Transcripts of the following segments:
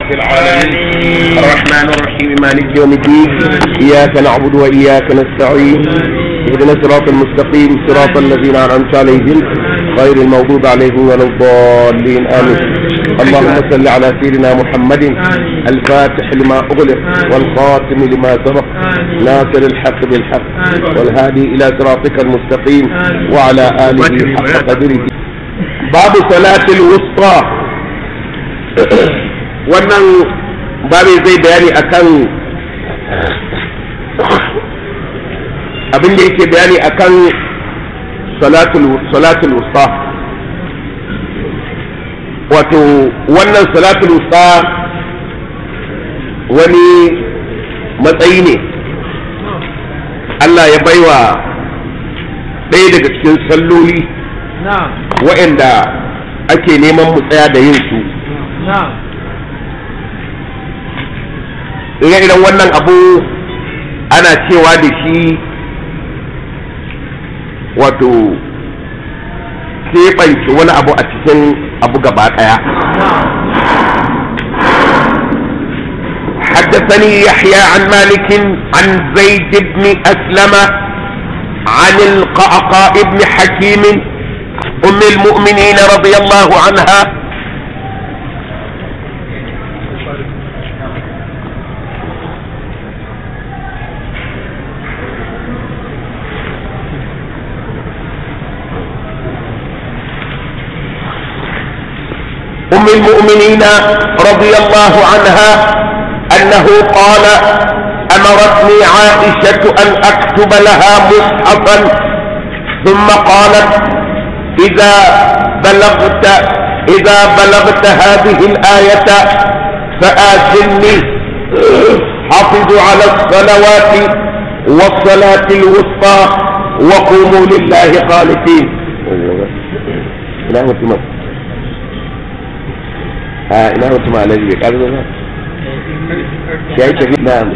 العالمين الرحمن الرحيم مالك يوم الدين إياك نعبد وإياك نستعين اهدنا الصراط المستقيم صراط الذين أنعمت عليهم غير المغضوب عليهم ولا الضالين آمين اللهم صل على سيدنا محمد الفاتح لما أغلق والخاتم لما سبق ناصر الحق بالحق والهادي إلى صراطك المستقيم وعلى آله حق قدره باب صلاة الوسطى wannan babu zai bayani akan abin da yake bayani akan salatul wusta wato wannan salatul wusta wani matsayi ne Allah ya baiwa ɗaya daga cikin salloli waɗanda ake neman mu tsaya da yin su ire-iren wannan abu ana cewa da shi wato keɓance wani abu a cikin abu gaba ɗaya حدثني يحيى عن مالك عن زيد بن أسلم عن القعقاء بن حكيم أم المؤمنين رضي الله عنها أم المؤمنين رضي الله عنها أنه قال أمرتني عائشة أن أكتب لها مصحفا ثم قالت إذا بلغت إذا بلغت هذه الآية فآتني حافظوا على الصلوات والصلاة الوسطى وقوموا لله قانتين لا متمم ها ina mutum alaji bai ƙarfi ba ya yi tafi na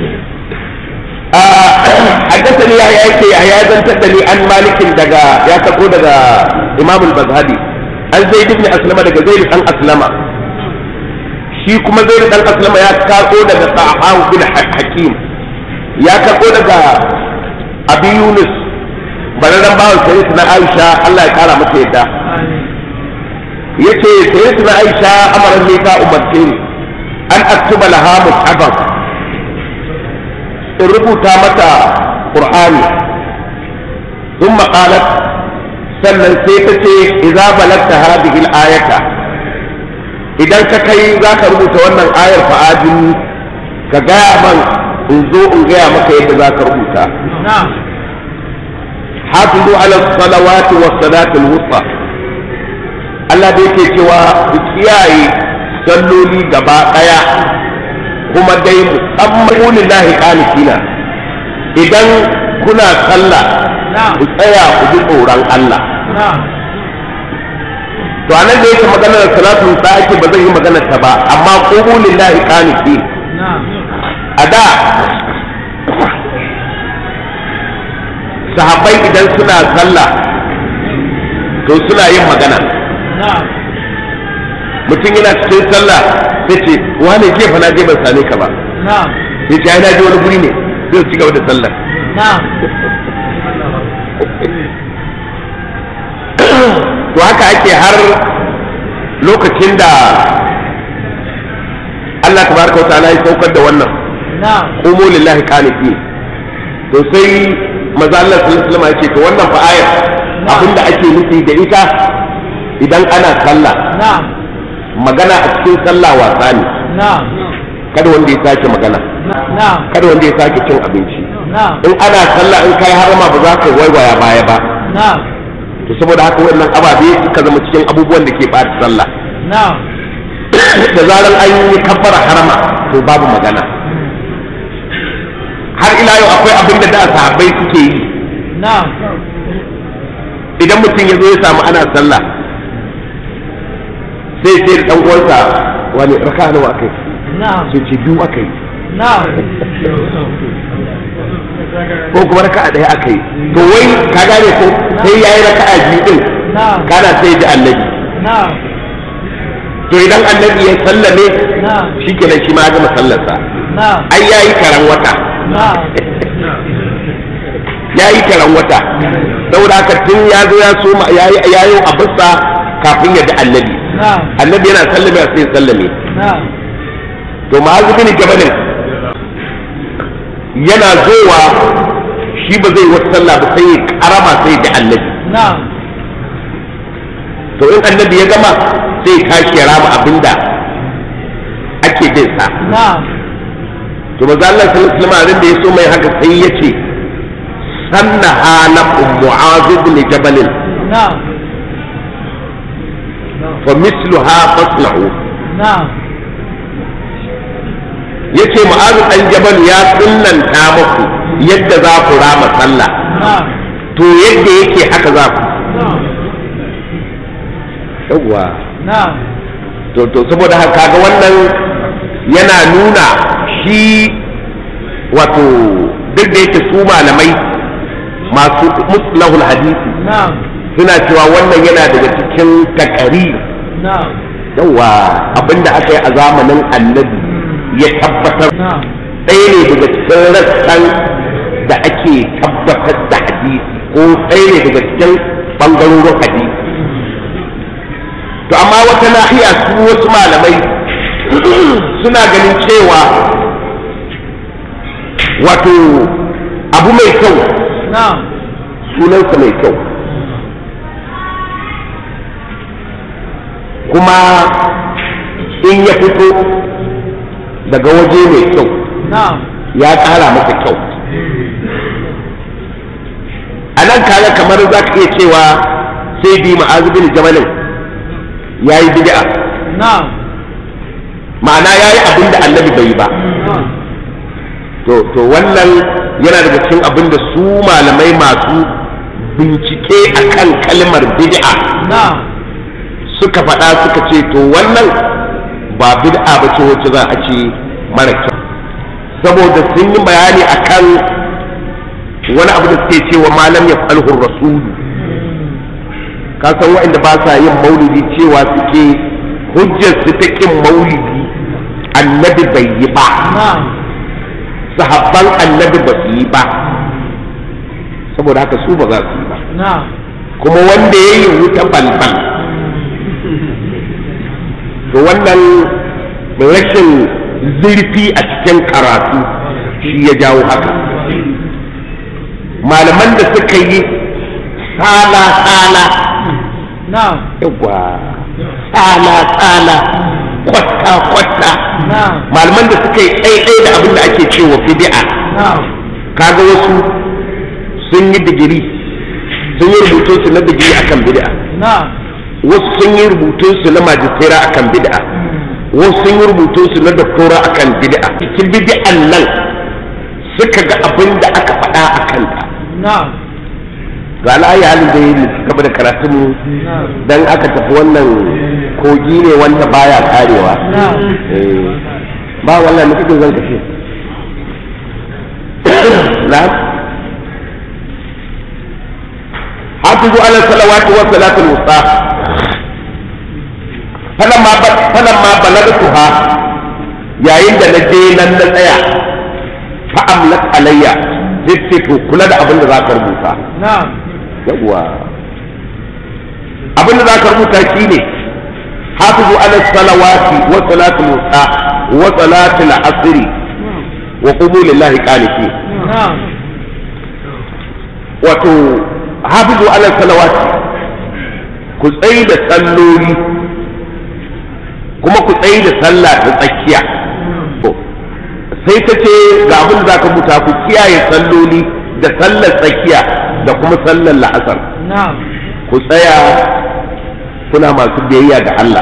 حدثني يا يا يا يا زن تدني عن مالك دغا يا تقو دغا امام البزهدي an zaid ibn aslama daga zaid dan aslama shi kuma zaid dan aslama ya karko daga sahabu bin hakim ya karko daga abi yunus bararran bawan sai na aisha Allah ya kara mata yadda yace sai na aisha amaran ne ta umarce ni an aktuba laha mushafaf in rubuta mata qur'ani thumma qalat sannan sai ta ce idza balagta hadhihi al-ayata idan ka kai za ka rubuta wannan ayar fa'adin ka gaya man in zo in gaya maka yadda za ka rubuta hafizu ala salawati was salatul wusta Allah da yake cewa ku kiyaye salloli gaba daya kuma dai musamman lillahi qanitina idan kuna sallah ku tsaya ku ji tsoron Allah to anan da yake maganar salatu ta ake ba zan yi maganar ta ba amma qumu lillahi qanitin a da sahabbai idan suna sallah to suna yin magana mutum yana cikin sallah sai ce wane jefa na je ban same ka ba sai ce ai na je wani guri ne zai ci gaba da sallah to haka ake har lokacin da Allah tabaraka wa ta'ala ya saukar da wannan qumu lillahi qanitin to sai maza Allah sallallahu alaihi wasallam ya ce to wannan fa ayar abinda ake nufi da ita idan ana sallah magana a cikin sallah wasa ne kada wanda ya sake magana kada wanda ya sake cin abinci in ana sallah in kai harama ba za ka waiwaya baya ba to saboda haka wannan ababe suka zama cikin abubuwan da ke ɓata sallah da zarar an yi kabbara harama to babu magana har ila yau akwai abin da da sahabbai suke yi idan mutum ya zo ya samu ana sallah sai sai da dan uwansa wani raka nawa akai sai ce biyu akai ko kuma raka a ɗaya akai to wai ka gane ko sai yayi raka a biyu din kana sai da annabi to idan annabi ya sallame shi kenan shi ma ya gama sallarsa ai ya yi karan wata ya yi karan wata saboda haka tun ya zo ya so ya yi abinsa kafin ya ji annabi annabi yana sallame sai ya sallame to ma'azu bin jabalin yana zowa shi ba zai wata sallah ba sai ya karama sai ya ji annabi to in annabi ya gama sai ya tashi ya rama abinda ake bin sa to maza Allah sallallahu alaihi wasallam da ya so mai haka sai ya ce sanna hala mu'az ibn jabal fa misluha faslahu yace mu'az dan jabal ya sunnanta muku yadda za ku rama sallah to yadda yake haka za ku yawwa to to saboda haka ga wannan yana nuna shi wato duk da yake su malamai masu muslahul hadisi suna cewa wannan yana daga cikin takari yawa abinda aka yi a zamanin annabi ya tabbatar ɗaya ne daga cikin rassan da ake tabbatar da hadisi ko ɗaya ne daga cikin ɓangarorin hadisi to amma wata nahiya su wasu malamai suna ganin cewa wato abu mai kyau sunansa mai kyau kuma in ya fito daga waje mai kyau ya ƙara masa kyau a nan kaga kamar za ka iya cewa sai bi ma'azubin jamalin ya yi bid'a ma'ana ya yi abin da annabi bai yi ba to wannan yana daga cikin abin da su malamai masu bincike akan kalmar bid'a suka faɗa suka ce to wannan ba bid'a ba ce wacce za a ce mara kyau saboda sun yi bayani akan wani abu da suke cewa malam ya falhur rasulu ka san waɗanda ba sa yin maulidi cewa suke hujjar su ta kin maulidi annabi bai yi ba sahabban annabi ba su yi ba saboda haka su ba za su yi ba kuma wanda ya yi wuta balbal to wannan rashin zurfi a cikin karatu shi ya jawo haka malaman da suka yi sala-sala yawa sala-sala kwata-kwata malaman da suka yi ɗaiɗai da abin da ake cewa fidi'a kaga wasu sun yi digiri sun yi rubutun su na digiri akan bid'a wasu sun yi rubutun su na majistera akan bid'a wasu sun yi rubutun su na doktora akan bid'a cikin bid'an nan suka ga abin da aka faɗa a kanta ga ala'ayi halin da yi gaba da karatun mu dan aka tafi wannan kogi ne wanda baya karewa ba wannan ne kake zan kashe na hafizu ala salawati wa salatul wusta falamma falamma balagtuha yayin da na je nan na tsaya fa amlat alayya sai to kula da abin da za ka rubuta yawwa abin da za ka rubuta shine hafizu ala salawati wa salatul wusta wa salatul asri wa qumu lillahi qanitin wato hafizu ala salawati ku tsayi da salloli kuma ku tsayi da sallah ta tsakiya sai ta ce ga abin da za ka muta ku kiyaye salloli da sallar tsakiya da kuma sallar la'asar ku tsaya kuna masu biyayya ga Allah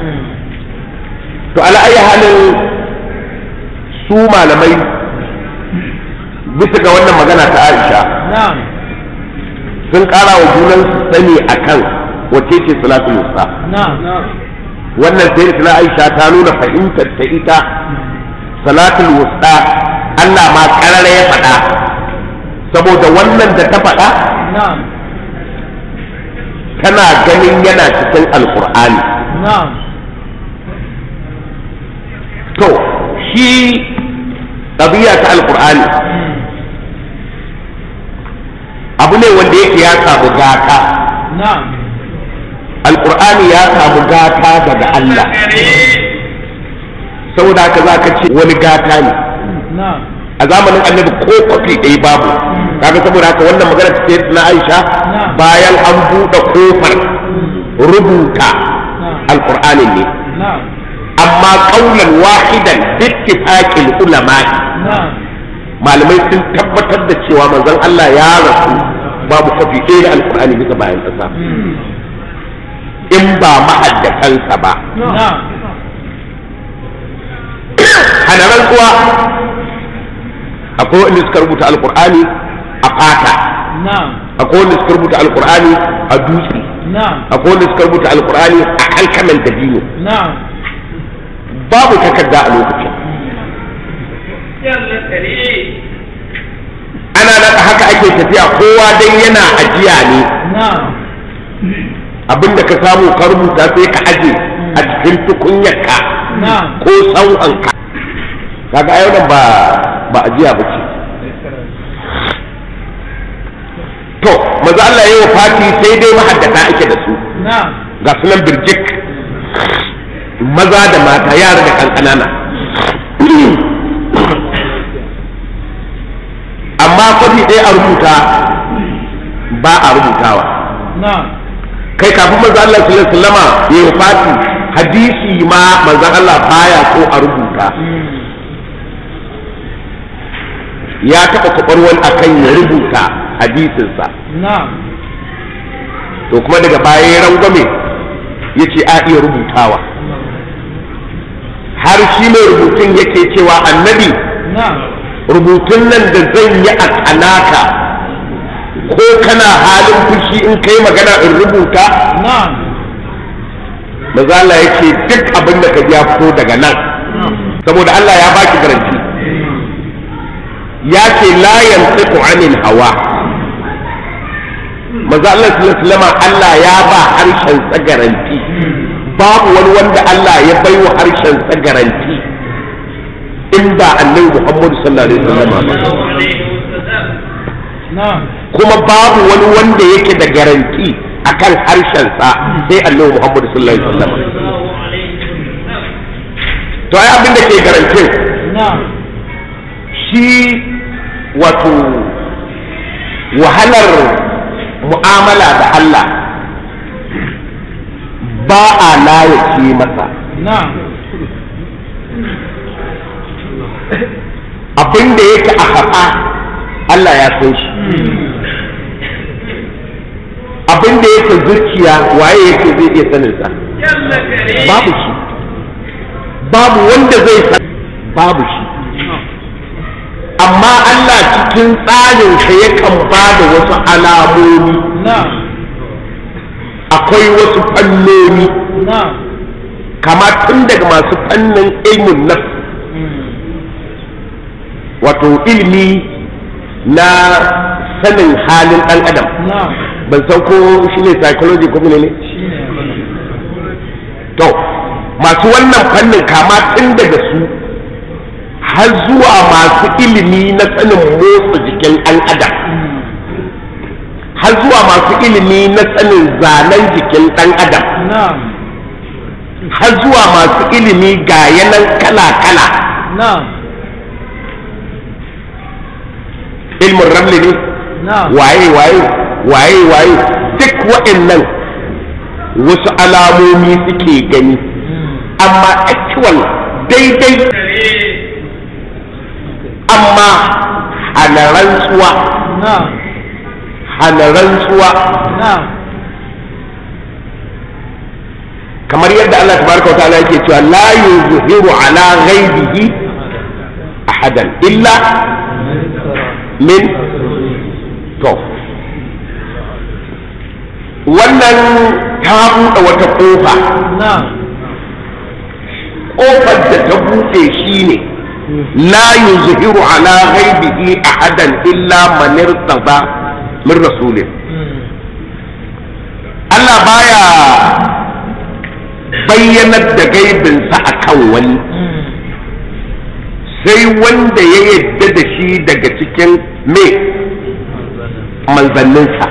to ala'ayi halin su malamai bisa ga wannan magana ta Aisha sun ƙara wa junan sani akan wace ce salatul wusta wannan sai da Aisha ta nuna fahimtar ta ita salatul wusta Allah ma karara ya faɗa saboda wannan da ta faɗa tana ganin yana cikin alkur'ani to shi ɗabi'a ta alƙur'ani abu ne wanda yake ya samu gata na'am alƙur'ani ya samu gata daga Allah saboda haka za ka ce wani gata ne na'am a zamanin annabi ko kwafi ɗaya babu kaga saboda haka wannan magana ta sai na Aisha bayan an buɗe kofar rubuta alƙur'anin ne na'am amma ƙaunar wahidan bittifaqil ulama na'am malamai sun tabbatar da cewa manzon Allah ya rasu babu kwafi ɗaya da alƙur'ani bisa bayan ƙasa in ba mahaddatansa ba na'am hana rantsuwa akwai wanda suka rubuta alƙur'ani a fata na'am akwai wanda suka rubuta alƙur'ani a dutse na'am akwai wanda suka rubuta alƙur'ani a kalkalan dabino na'am babu takarda a lokacin ana naka haka ake tafiya kowa dai yana ajiya ne na'am abinda ka samu ka rubuta sai ka aje a cikin tukunyarka na'am ko sau'anka kaga ayo nan ba ba ajiya ba ce to maza Allah ya yi fati sai dai mahaddata ake da su na'am ga sunan birjik maza da mata yara da kankanana amma kwafi ɗaya a rubuta ba a rubutawa na'am kai kafin manzo Allah sallallahu alaihi wasallama ya yi fati hadisi ma manzo Allah baya so a rubuta ya taɓa kwabar wani akan ya rubuta hadisinsa na'am to kuma daga baya ya rangwame ya ce a iya rubutawa har shi mai rubutun yake cewa annabi na'am rubutun nan da zan yi a kanaka ko kana halin fushi in kai magana in rubuta na'am maza Allah ya ce duk abin da ka ji ya fito daga nan saboda Allah ya baki garanti ya ce la yantiqu anil hawa maza Allah sallallahu alaihi wasallam Allah ya ba harshen sa garanti babu wani wanda Allah ya bai wa harshen sa garanti in ba annabi Muhammad sallallahu alaihi wasallam ba na'am kuma babu wani wanda yake da garanti akan harshen sa sai annabi Muhammad sallallahu alaihi wasallam to ai abin da ke garantin na'am shi wato wahalar mu'amala da Allah ba a layace masa na'am abin da yake a haɓa Allah ya san shi abin da yake zuciya waye yake zai iya saninsa babu shi babu wanda zai san babu shi amma Allah cikin tsarinsa yakan ba da wasu alamomi na'am akwai wasu fannoni na'am kama tun daga masu fannin ilmin nafs wato ilmi na sanin halin ɗan adam na'am ban san ko shi ne psychology ko ne shine abin to masu wannan fannin kama tun daga su har zuwa masu ilimi na sanin motsa jikin ɗan adam har zuwa masu ilimi na sanin zanen jikin ɗan adam na'am har zuwa masu ilimi ga yanan kala-kala na'am ilmin ramli ne na'am waye waye waye waye duk waɗannan wasu alamomi suke gani amma actual daidai amma hana rantsuwa na'am hana rantsuwa na'am kamar yadda Allah tabaraka wa ta'ala yake cewa la yuzhiru ala ghaibihi ahadan illa min to wannan ta buɗe wata ƙofa na'am ƙofar da ta buɗe shi ne la yuzhiru ala ghaibihi ahadan illa man irtada min rasulin Allah baya bayyanar da gaibinsa akan wani sai wanda ya yadda da shi daga cikin me manzanninsa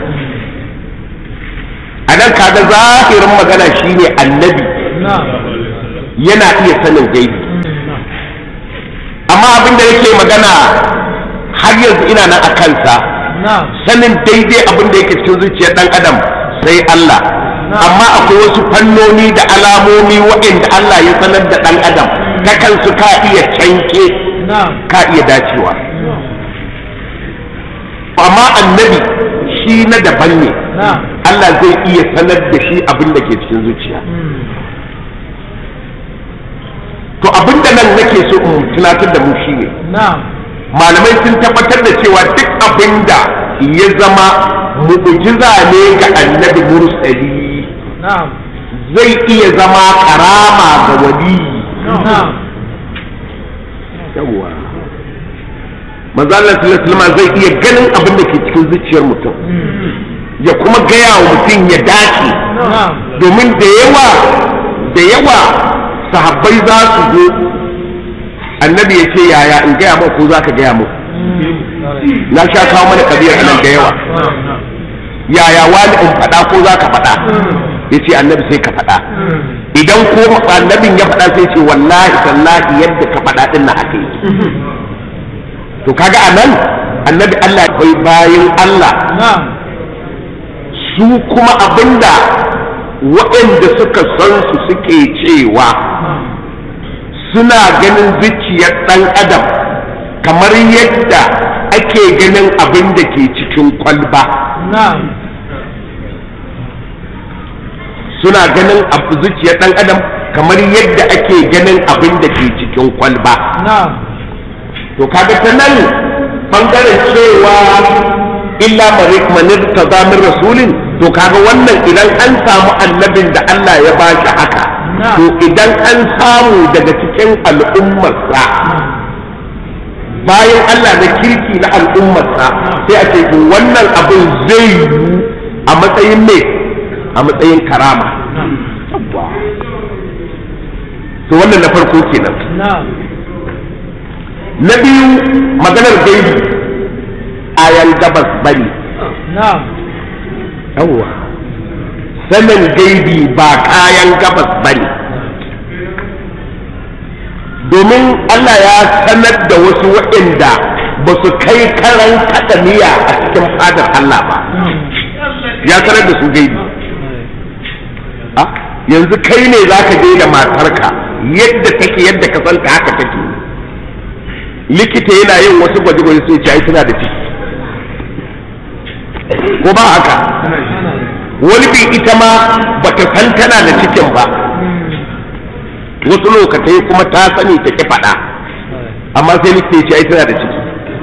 a nan kaga zahirin magana shine annabi na'am yana iya sanin gaibi amma abin da yake magana har yanzu ina nan a kansa na'am sanin daidai abin da yake cikin zuciyar dan adam sai Allah amma akwai wasu fannoni da alamomi waɗanda Allah ya sanar da dan adam ta kansu ka iya canke na'am ka iya dacewa amma annabi shi na daban ne na'am Allah zai iya sanar da shi abin da ke cikin zuciya to abin da nan nake so in tunatar da mu shine na'am malamai sun tabbatar da cewa duk abin da ya zama mu'jiza ne ga annabi mursali na'am zai iya zama karama ga wali na'am yawa manzo Allah sallallahu alaihi wasallam zai iya ganin abin da ke cikin zuciyar mutum ya kuma gaya wa mutum ya dace na'am domin da yawa da yawa sahabbai za su zo annabi ya ce yaya in gaya mu ko za ka gaya mu na sha kawo mana kabiyar nan da yawa yaya wani in faɗa ko za ka faɗa ya ce annabi sai ka faɗa idan ko annabin ya faɗa sai ce wallahi tallahi yadda ka faɗa ɗin na haka yi to kaga a nan annabi Allah akwai bayan Allah na'am su kuma abinda waɗanda suka san su suke cewa suna ganin zuciyar ɗan adam kamar yadda ake ganin abin da ke cikin kwalba na'am suna ganin abu- zuciyar ɗan adam kamar yadda ake ganin abin da ke cikin kwalba na'am to kaga ta nan bangaren cewa illa manir ta zamin rasulin to kaga wannan idan an samu annabin da Allah ya ba shi haka Na'am. to idan an samu daga cikin al'ummarsa bayan Allah na kirki na al'ummarsa sai a ce to wannan abin zai yi a matsayin me a matsayin karama Yawwa. to wannan na farko kenan na'am na biyu maganar gaibi ayan gabas bane na'am yawwa sanin gaibi ba kayan gabas bane domin Allah ya sanar da wasu waɗanda ba su kai karan kaɗa miya a cikin fadar Allah ba ya sanar da su gaibi Ah, yanzu kai ne za ka je da matarka yadda take yadda ka santa haka take likita yana yin wasu gwaje-gwaje sai ce ai tana da ciki ko ba haka wani bin ita ma ba ta san tana da cikin ba wasu lokatai kuma ta sani ta ki faɗa amma sai likita ya ce ai tana da ciki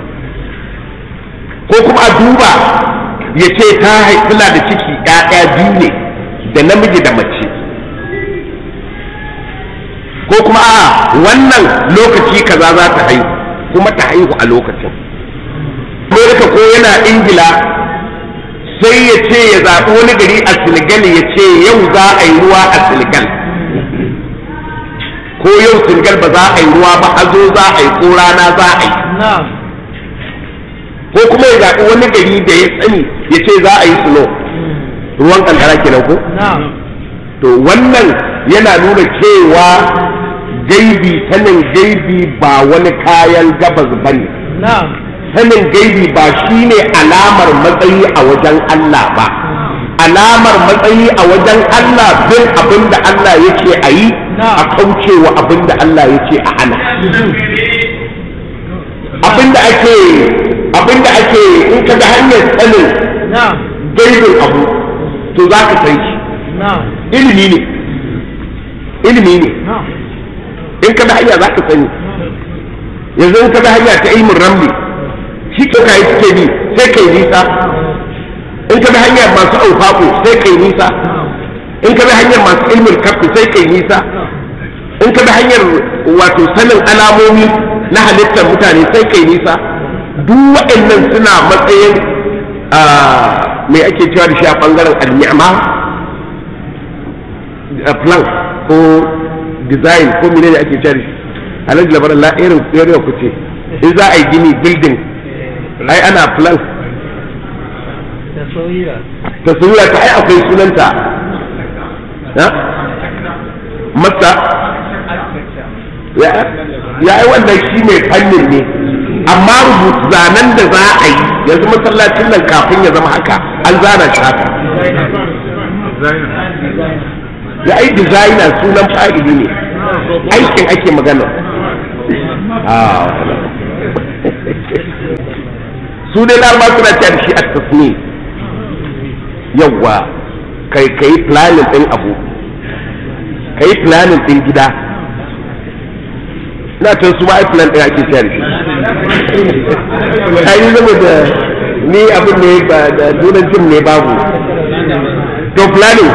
ko kuma a duba ya ce ta haifi tana da ciki ɗaya biyu ne da namiji da mace ko kuma a wannan lokaci kaza za ta haihu kuma ta haihu a lokacin Amerika ko yana ingila sai ya ce ya zaɓi wani gari a Senegal ya ce yau za a yi ruwa a Senegal ko yau Senegal ba za a yi ruwa ba hazo za a yi ko rana za a yi na'am ko kuma ya zaɓi wani gari da ya sani ya ce za a yi snow ruwan kankara kenan ko na'am to wannan yana nuna cewa gaibi sanin gaibi ba wani kayan gabas bane na'am sanin gaibi ba shine alamar matsayi a wajen Allah ba alamar matsayi a wajen Allah bin abin da Allah ya ce a yi a kaucewa abin da Allah ya ce a hana abin da ake abin da ake in ka ga hanyar sanin na'am gaibin abu to za ka san shi na'am ilimi ne ilimi ne na'am in ka bi hanya za ka sani yanzu in ka bi hanya ta ilmin ramli shi ke kayi suke bi sai kai nisa in ka bi hanyar masu aufaku sai kai nisa in ka bi hanyar masu ilmin kafi sai kai nisa in ka bi hanyar wato sanin alamomi na halittar mutane sai kai nisa duk waɗannan suna matsayin ah, me ake cewa da shi a ɓangaren al-ni'ma a plan ko design ko menene ake cewa da shi alhaji labaran la irin area ku ce in za a yi gini building ai ana plan tasawira tasawira ta ai akwai sunanta ha masa ya ya yi wannan shi mai fannin ne amma rubutu zanen da za a yi yanzu masallacin nan kafin ya zama haka an zana shi haka ya ai designer sunan fa'ili ne aikin ake magana Ah, su dai larba suna cewa da shi a tasni yawwa kai kai planning din abu kai planning din gida na ta su ma ai plan din ake cewa da shi ai zama da ni abin ne ba da turancin ne babu to planning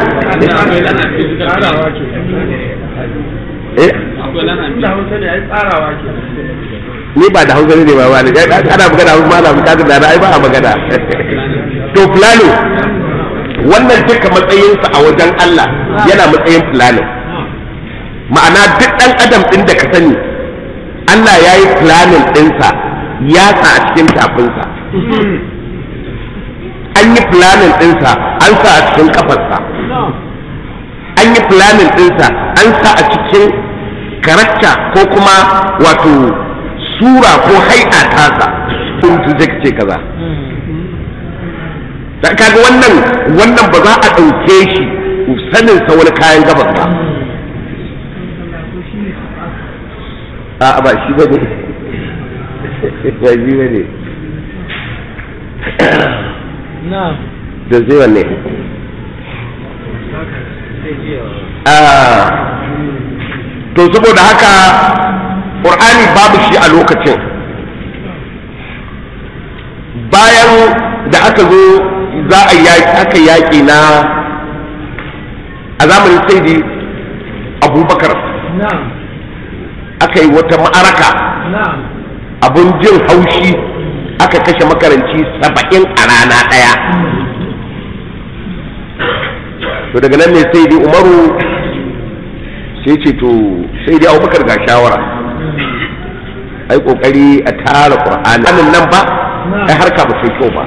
eh da hausa ne ai tsarawa ke ni ba da hausa ne ba ba ne ana magana hausa ma na bukatar da ai ba a magana to planning wannan duka matsayinsa a wajen Allah yana matsayin planning ma'ana duk ɗan adam ɗin da ka sani Allah ya yi planning ɗinsa ya sa a cikin tafinsa an yi planning ɗinsa an sa a cikin kafarsa an yi planning ɗinsa an sa a cikin karakta ko kuma wato sura ko hai'a tasa sun zai ce kaza da kaga wannan wannan ba za a ɗauke shi sanin sa wani kayan gabas ba a ba shi ba ne ba shi ba ne na'am da zai wanne to saboda haka ƙur'ani babu shi a lokacin bayan da aka zo za a yaƙi aka yaƙi na a zamanin saidi abubakar na'am aka yi wata ma'araka na'am abun jin haushi aka kashe makaranci saba'in a rana ɗaya to daga nan ne sai dai umaru sai ce to sai dai abubakar ga shawara ai kokari a tara qur'ani anan nan ba ai harka ba sai kyau ba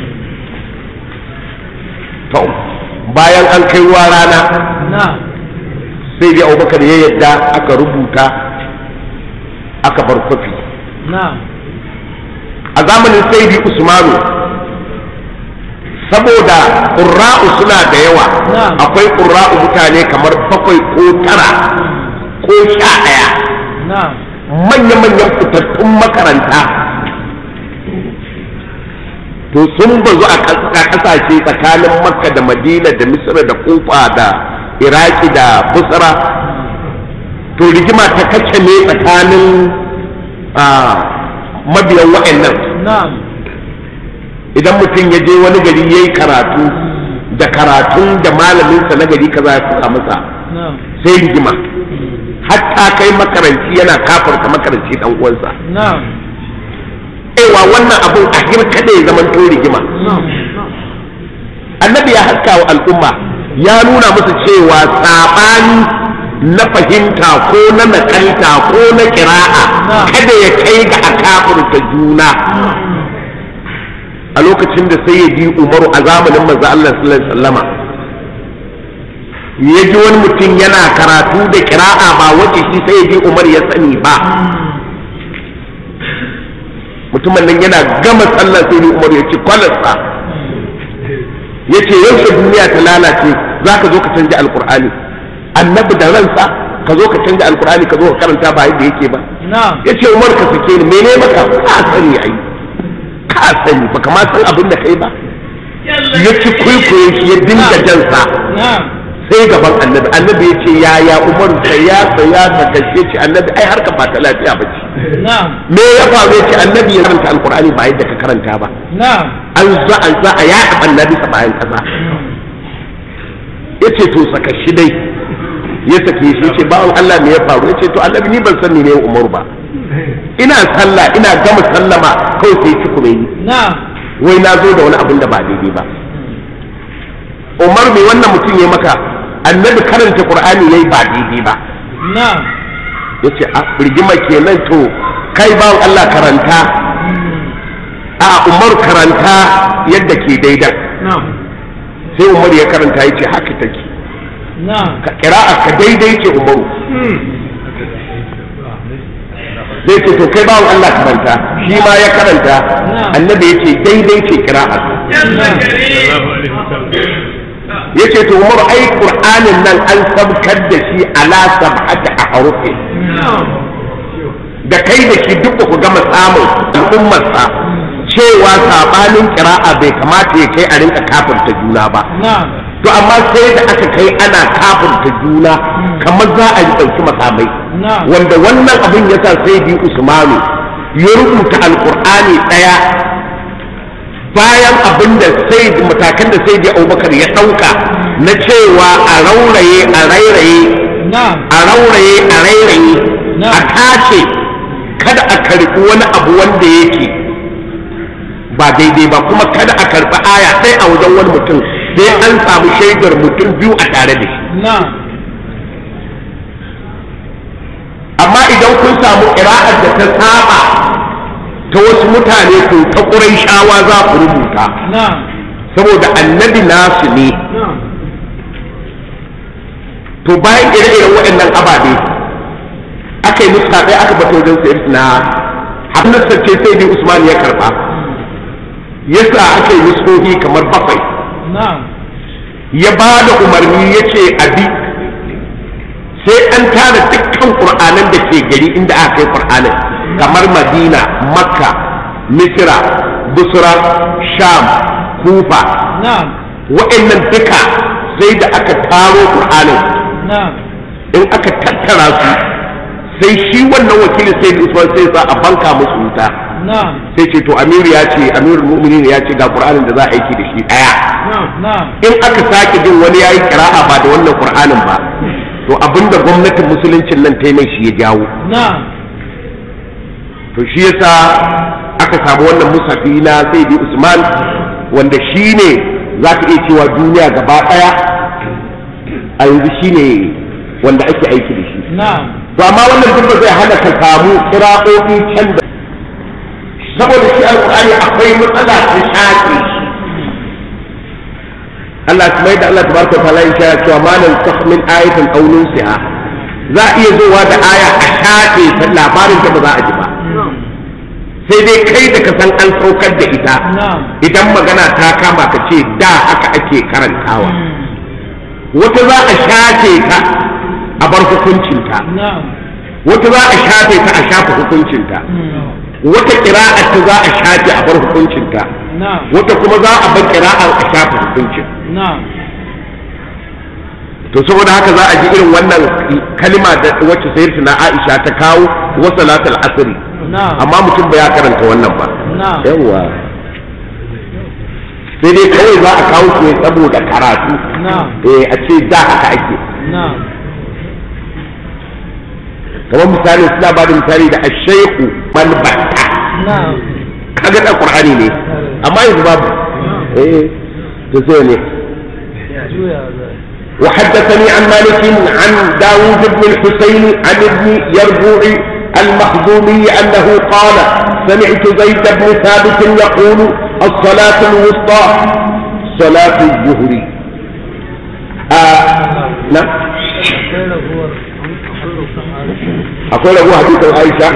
to bayan an kai ruwa rana na'am sai dai abubakar ya yadda aka rubuta aka bar kwafi na'am a zamanin saidi usmanu saboda ƙurra'u suna da yawa Na'am. akwai ƙurra'u mutane kamar bakwai ko tara ko sha ɗaya na'am manya-manyan fitattun makaranta to sun bazu a ƙas- a ƙasashe tsakanin makka da madina da misra da kufa da iraki da busra to rigima ta kace ne tsakanin ah, mabiyan wa'annan na'am idan mutum ya je wani gari ya yi karatu da karatun da malaminsa na gari kaza ya fuka masa na'am sai rigima hatta kai makaranci yana kafarta makaranci dan uwansa na'am ewa wannan abun a kada ya zama to rigima na'am annabi ya haska wa al'umma ya nuna musu cewa saɓani na fahimta ko na nakalta ko na kira'a kada ya kai ga a kafurta juna a lokacin da sai ya bi umaru a zamanin manzo Allah sallallahu alaihi wasallama ya ji wani mutum yana karatu da kira'a ba wace shi sai ya bi umar ya sani ba mutumin nan yana gama sallah sai ni umar ya ci kwalarsa ya ce yaushe duniya ta lalace za ka zo ka canja alkur'ani annabi da ransa ka zo ka canja alkur'ani ka zo ka karanta ba yadda yake ba na'am ya ce umar ka sake ni mene maka ka sani ai ka sani baka ma san abin da kai ba ya ci kwaikwayo shi ya dinga jansa na'am sai gaban annabi annabi ya ce ya ya umar saya saya ta kashe ce annabi ai harka ba ta lafiya ba ce na'am me ya faru ya ce annabi ya karanta alkur'ani ba yadda ka karanta ba na'am an za an za a yaɗa annabi sa bayan ƙasa ya ce to saka shi dai ya sake shi ya ce bawan Allah me ya faru ya ce to annabi ni ban san ne umaru ba ina sallah ina gama sallama kawai sai ci kuma yi na'am wai na zo da wani abin da ba daidai ba umar me wannan mutum ya maka annabi karanta qur'ani yayi ba daidai ba na'am ya ce a rigima kenan to kai bawan Allah karanta a umar karanta yadda ke daidan na'am sai umar ya karanta ya ce haka take na'am ka kira'a ka daidai ce umaru zai ce to kai bawan Allah karanta shi ma ya karanta annabi ya ce daidai ce kira'a ya ce to umaru ai qur'anin nan an sabkar da shi ala sab'ati ahrufi da kai da shi duk ku gama samun al'ummarsa cewa sabanin kira'a bai kamata ya kai a rinka kafirta juna ba na'am to amma sai da aka kai ana kafirta juna kamar za a yi ɗauki makamai na'am wanda wannan abin ya sa sai bi usmanu ya rubuta alkur'ani ɗaya bayan abin da sai matakan da sai bi abubakar ya ɗauka na cewa a rauraye a rairaye na'am a rauraye a rairaye Na. a tace kada a karɓi wani abu wanda yake ba daidai ba kuma kada a karɓi aya sai a wajen wani mutum sai an samu shaidar mutum biyu a tare da shi na'am amma idan kun samu ƙira'ar da ta saba ta wasu mutane to ta ƙurai shawa za ku rubuta na'am saboda annabi nasu ne na'am to bayan ire-iren waɗannan ababe aka yi musu ɗaya aka bata wajen sayar na hannunsa ce sai bi usman ya karɓa yasa aka yi musu kamar bakwai na'am ya ba da umarni ya ce abi sai an tara dukkan ƙur'anan da ke gari inda aka kai ƙur'anin kamar madina makka misira busra sham kufa na'am waɗannan duka sai da aka taro ƙur'anin na'am in aka tattara su sai shi wannan wakili sai da usman sai sa a banka musu wuta na'am sai ce to amiru ya ce amirul mu'minin ya ce ga ƙur'anin da za a aiki da shi ɗaya na'am na'am in aka sake jin wani yayi kira'a ba da wannan qur'anin ba to abinda gwamnatin musuluncin nan ta yi mai shi ya jawo na'am to shi yasa aka samu wannan musafi na sayyidi usman wanda shi ne za ka iya cewa duniya gaba daya a yanzu shi ne wanda ake aiki da shi na'am to amma wannan duk ba zai hana ka samu kira'o'i can da saboda shi alƙur'ani akwai matsala ta shaƙi Allah kuma yadda Allah tabaraka ta'ala ya shaya cewa malan sakh min ayatin aw nunsiha za a iya zuwa da aya a shafe ta labarin ta ba za a ji ba sai dai kai da ka san an saukar da ita na'am idan magana ta kama ka ce da haka ake karantawa wata za a shafe ta a bar hukuncinta na'am wata za a shafe ta a shafe hukuncinta wata ƙira'a ta za a shafe a bar hukuncinta na'am wata kuma za a bar ƙira'ar a shafe hukuncin na'am to saboda haka za a ji irin wannan kalima da wacce sayar na Aisha ta kawo wa salatul asri na'am amma mutum ba ya karanta wannan ba na'am yawa sai dai kawai za a kawo su ne saboda karatu na'am eh a ce da haka ake na'am kamar misali suna ba da misali da ashaiku malbata na'am kaga da qur'ani ne amma yanzu babu eh to sai ne juya zai وحدثني عن مالك عن داود بن الحسين عن ابن يربوع المخزومي أنه قال سمعت زيد بن ثابت يقول الصلاة الوسطى صلاة الظهر آه نعم akwai raguwar أقول أبو حديث عائشة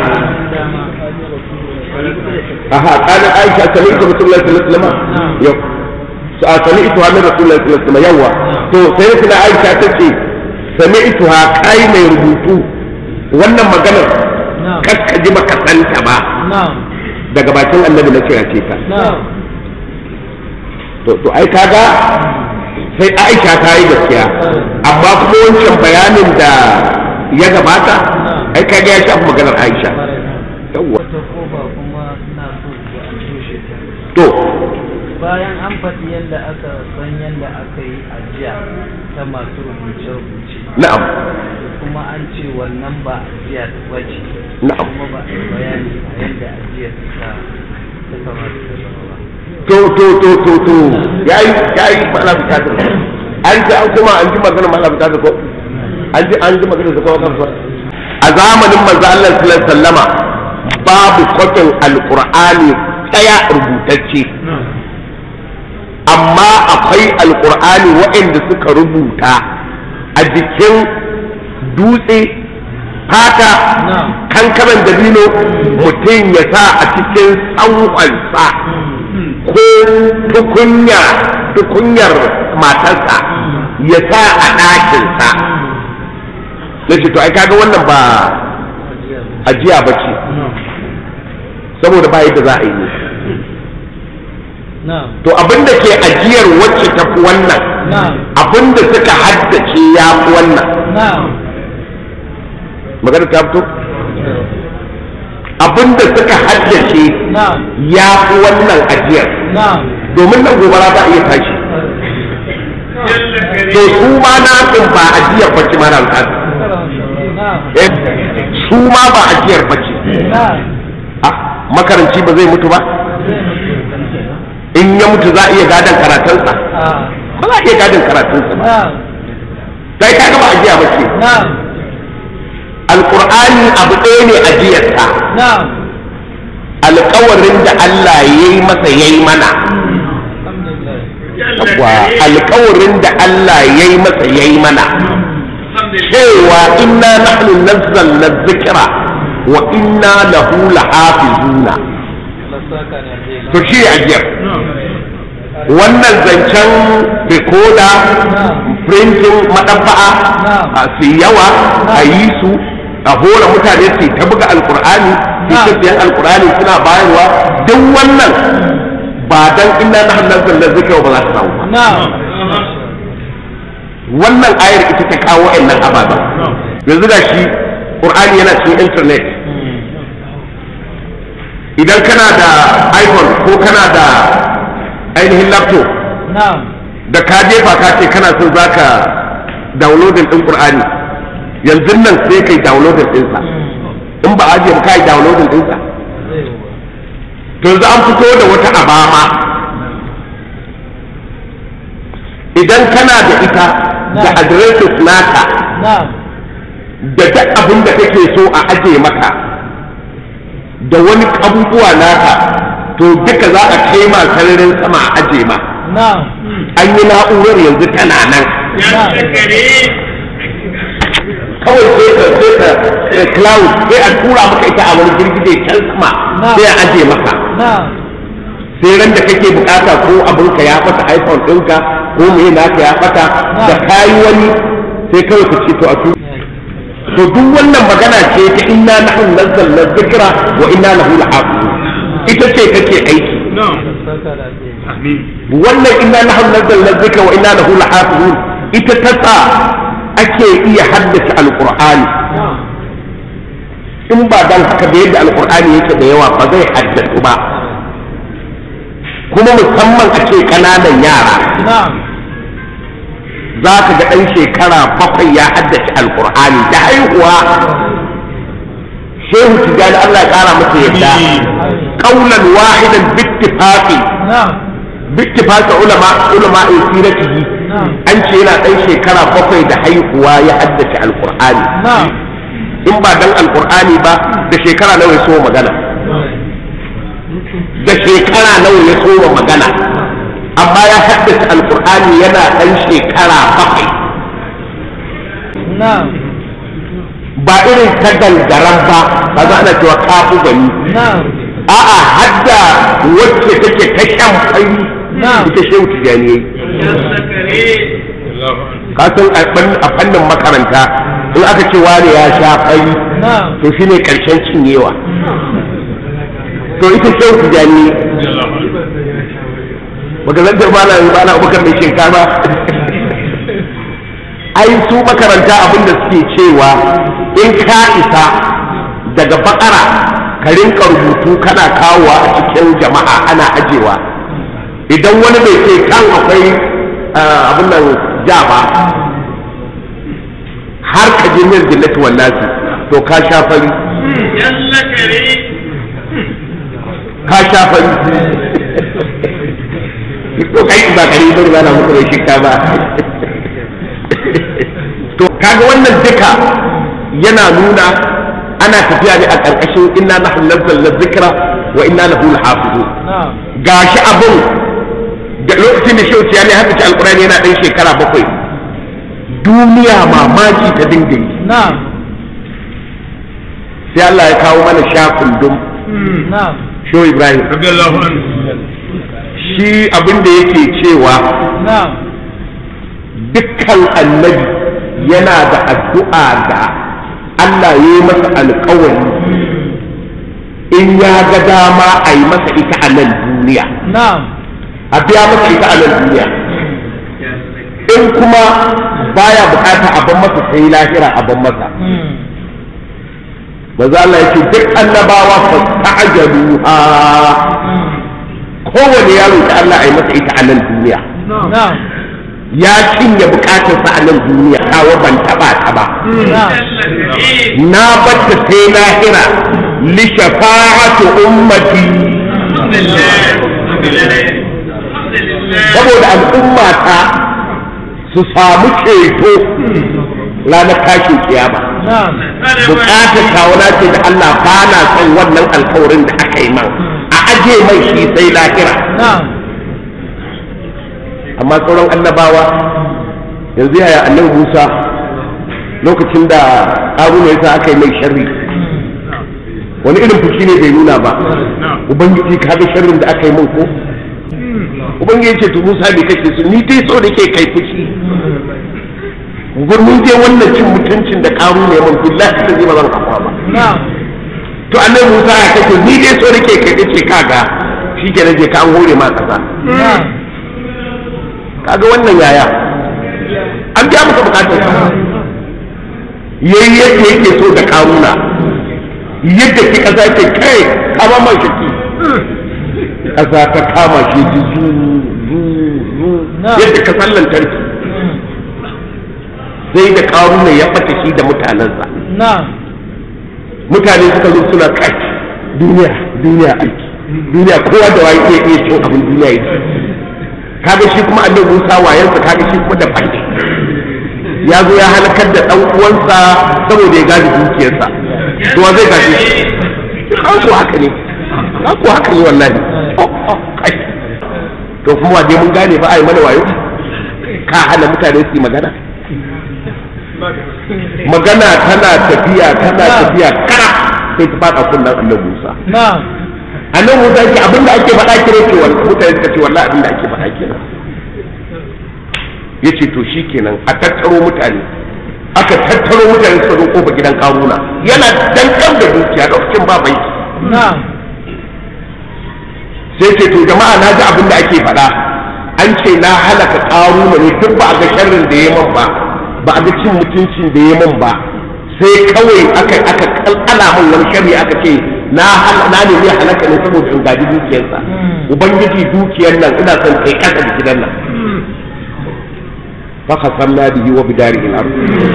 أها قال عائشة سمعت رسول الله صلى الله عليه وسلم يو سمعتها من رسول الله صلى الله عليه وسلم يوا تو سيدنا عائشة تشي سمعتها كاي mai rubutu wannan maganar na'am kakka ji baka santa ba na'am daga bakin annabi na kira ce ta na'am to to ai kaga sai Aisha ta yi gaskiya amma kuma wancan bayanin da ya gabata ai kaga ya shafi maganar Aisha yawwa wata kofa kuma ina so ga an toshe ta to bayan an faɗi yadda aka san yadda aka yi ajiya ta masu rubuce-rubuce na'am kuma an ce wannan ba ajiya ba ce na'am kuma ba a yi bayani a yadda ajiyar ta ta kamata ta zama ba to to to to to yayi yayi mala bukatar an ji an kuma an ji magana mala bukatar ko an ji an ji magana da kowa kansa a zamanin manzo Allah sallallahu alaihi wasallama babu kwafin alqur'ani daya rubutacce amma akwai alqur'ani waɗanda suka rubuta a jikin dutse fata kankaran dabino mutum ya sa a cikin tsanwansa ko tukunya tukunyar matarsa ya sa a ɗakinsa na ce to ai kaga wannan ba ajiya ba ce saboda ba yadda za a yi ne to abinda ke ajiyar wacce ta fi wannan abinda suka haddace ya fi wannan magana ta fito abinda suka haddace ya fi wannan ajiyar domin nan gobara ba iya tashi to su ma na ba ajiyar bacci ma na su ma ba ajiyar bacci makaranci ba zai mutu ba in ya mutu za a iya gadon karatunsa ba za a iya gadon karatunsa ba sai ka gaba ajiya ba ce alƙur'ani abu ɗaya ne ajiyarsa alƙawarin da Allah ya yi masa ya yi mana wa alƙawarin da Allah ya yi masa ya yi mana cewa inna nahnu nazzalna dhikra wa inna lahu lahafizuna to shi ajiyar wannan zancen rikoda printing madabba'a a su yawa a yi su a hora mutane su ta buga alkur'ani su ta siyan alkur'ani suna bayarwa duk wannan ba dan inna na hannun zallar zikira ba za ta samu ba wannan ayar ita ta kawo wa'annan ababa yanzu da shi qur'ani yana cikin internet idan kana da iphone ko kana da ainihin laptop da ka jefa ka ce kana son za ka downloading ɗin ƙur'ani yanzu nan sai kai downloading ɗinsa in ba ajiye ba kai downloading ɗinsa to yanzu an fito da wata abama idan kana da ita da adireshin naka da duk abin da kake so a ajiye maka da wani abubuwa naka to duka za a kai ma sararin sama a aje ma an yi na'urar yanzu tana nan kawai sai ka sai ka cloud sai a tura maka ita a wani girgije can sama sai a aje maka sai ran da kake bukata ko abinka ya fata iphone ɗinka ko mai naka ya fata da kayi wani sai kawai ka ce to a tura to duk wannan magana ce ta inna nahnu nazzalna dhikra wa inna lahu lahafizun ita ce kake aiki wannan inna nahnu nazzalna dhikra wa inna lahu lahafizun ita ta sa ake iya haddace alqur'ani in ba dan haka da yadda alqur'ani yake da yawa ba zai haddace ba kuma musamman a ce kananan yara za ka ga ɗan shekara bakwai ya haddace alkur'ani da haihuwa shehu tijjani Allah ya ƙara masa yadda ƙaunan wahidan bittifaqi bittifaqi ulama ulama siratihi an ce yana ɗan shekara bakwai da haihuwa ya haddace alkur'ani in ba dan alkur'ani ba da shekara nawa ya so magana da shekara nawa ya so magana amma ya haddace alkur'ani yana ɗan shekara bakwai ba irin ta gangaran ba ba za ana cewa kafu gani a'a hadda wacce take ta shan fari ita shehu tijani ka san a fannin makaranta in aka ce wani ya sha fari to shine karshen cinyewa to ita shehu tijani baka zan ba na ba na abubakar mai shinkafa ai su makaranta abin da suke cewa in ka isa daga bakara ka rinka rubutu kana kawowa a cikin jama'a ana ajewa idan wani bai ce kan akwai abin nan ja ba har ka je min jillati wallahi to ka sha fari ka sha fari ko kai ba kare ba ba na muku da shikka ba to kaga wannan duka yana nuna ana tafiya ne a ƙarƙashin inna nahnu nazzalna dhikra wa inna lahu lahafizun na'am gashi abun da lokacin da shehu ya ne haka ci alkurani yana ɗan shekara bakwai duniya mamaki ta dinga yi na'am sai Allah ya kawo mana sha kundum na'am shehu ibrahim radiyallahu anhu shi abin da yake cewa na'am dukkan annabi yana da addu'a da Allah ya yi masa alkawari in ya ga dama a yi masa ita a nan duniya na'am a biya masa ita a nan duniya in kuma baya bukata a ban masa sai lahira a ban masa maza Allah yake duk annabawa fa ta'jaluha kowane yaro da Allah a yi masa ita a nan duniya na'am ya cinye bukatarsa a nan duniya kawo ban taba ta ba na'am na batta sai lahira li shafa'atu ummati saboda al'umma ta su samu ceto ranar tashin kiyama na'am bukatar kawuna ce da Allah ba na son wannan alkawarin da aka yi man a aje mai shi sai lahira na'am amma sauran annabawa yanzu yaya annabi Musa lokacin da Haruna yasa aka yi mai sharri wani irin fushi ne bai nuna ba ubangiji ka ga sharrin da aka yi min ko ubangiji ce to Musa bai kake su ni dai so da ke kai fushi gur mun je wannan cin mutuncin da karu ne mun billahi da zai ba zan kafa ba na'am to annabi Musa ya kake ni dai so da ke kai ce kaga shi ke je ka an hore ma kaza na'am kaga wannan yaya an biya masa bukatar sa yayi yadda yake so da karuna yadda ki kaza ke kai kama man shaki kaza ta kama shi ji zu zu zu yadda ka sallan tarki sai da karuna ya bata shi da mutanensa na'am mutane suka zo suna kai duniya duniya aiki duniya kowa da waye iya iya cin abin duniya yake kaga shi kuma annabi Musa wayansa kaga shi kuma da fanni ya zo ya halakar da dan uwansa saboda ya gaji dukiyarsa to wa zai gaji ka ko haka ne ka ko haka ne wallahi Oh, oh, kai. to kuma wa dai mun gane ba ai mana wayo ka hana mutane su yi magana magana tana tafiya tana tafiya kara sai ta fada kunnan annabi Musa na'am annabi Musa ce abinda ake faɗa kire ce wallahi mutane suka ce wallahi abinda ake faɗa kenan yace to shikenan a tattaro mutane aka tattaro mutane suka zo kofa gidan karuna yana dankan da dukiya lokacin ba banki na'am sai ce to jama'a na ji abinda ake faɗa an ce na halaka karuna ne duk ba a ga sharrin da ya man ba ba a ga cin mutuncin da ya man ba sai kawai aka aka kalkala min wani sharri aka ce na hal- na ne zai halaka ne saboda in gaji dukiyarsa ubangiji dukiyar nan ina son kai kasa da gidan nan fa khasamna bihi wa bidarihi al-ard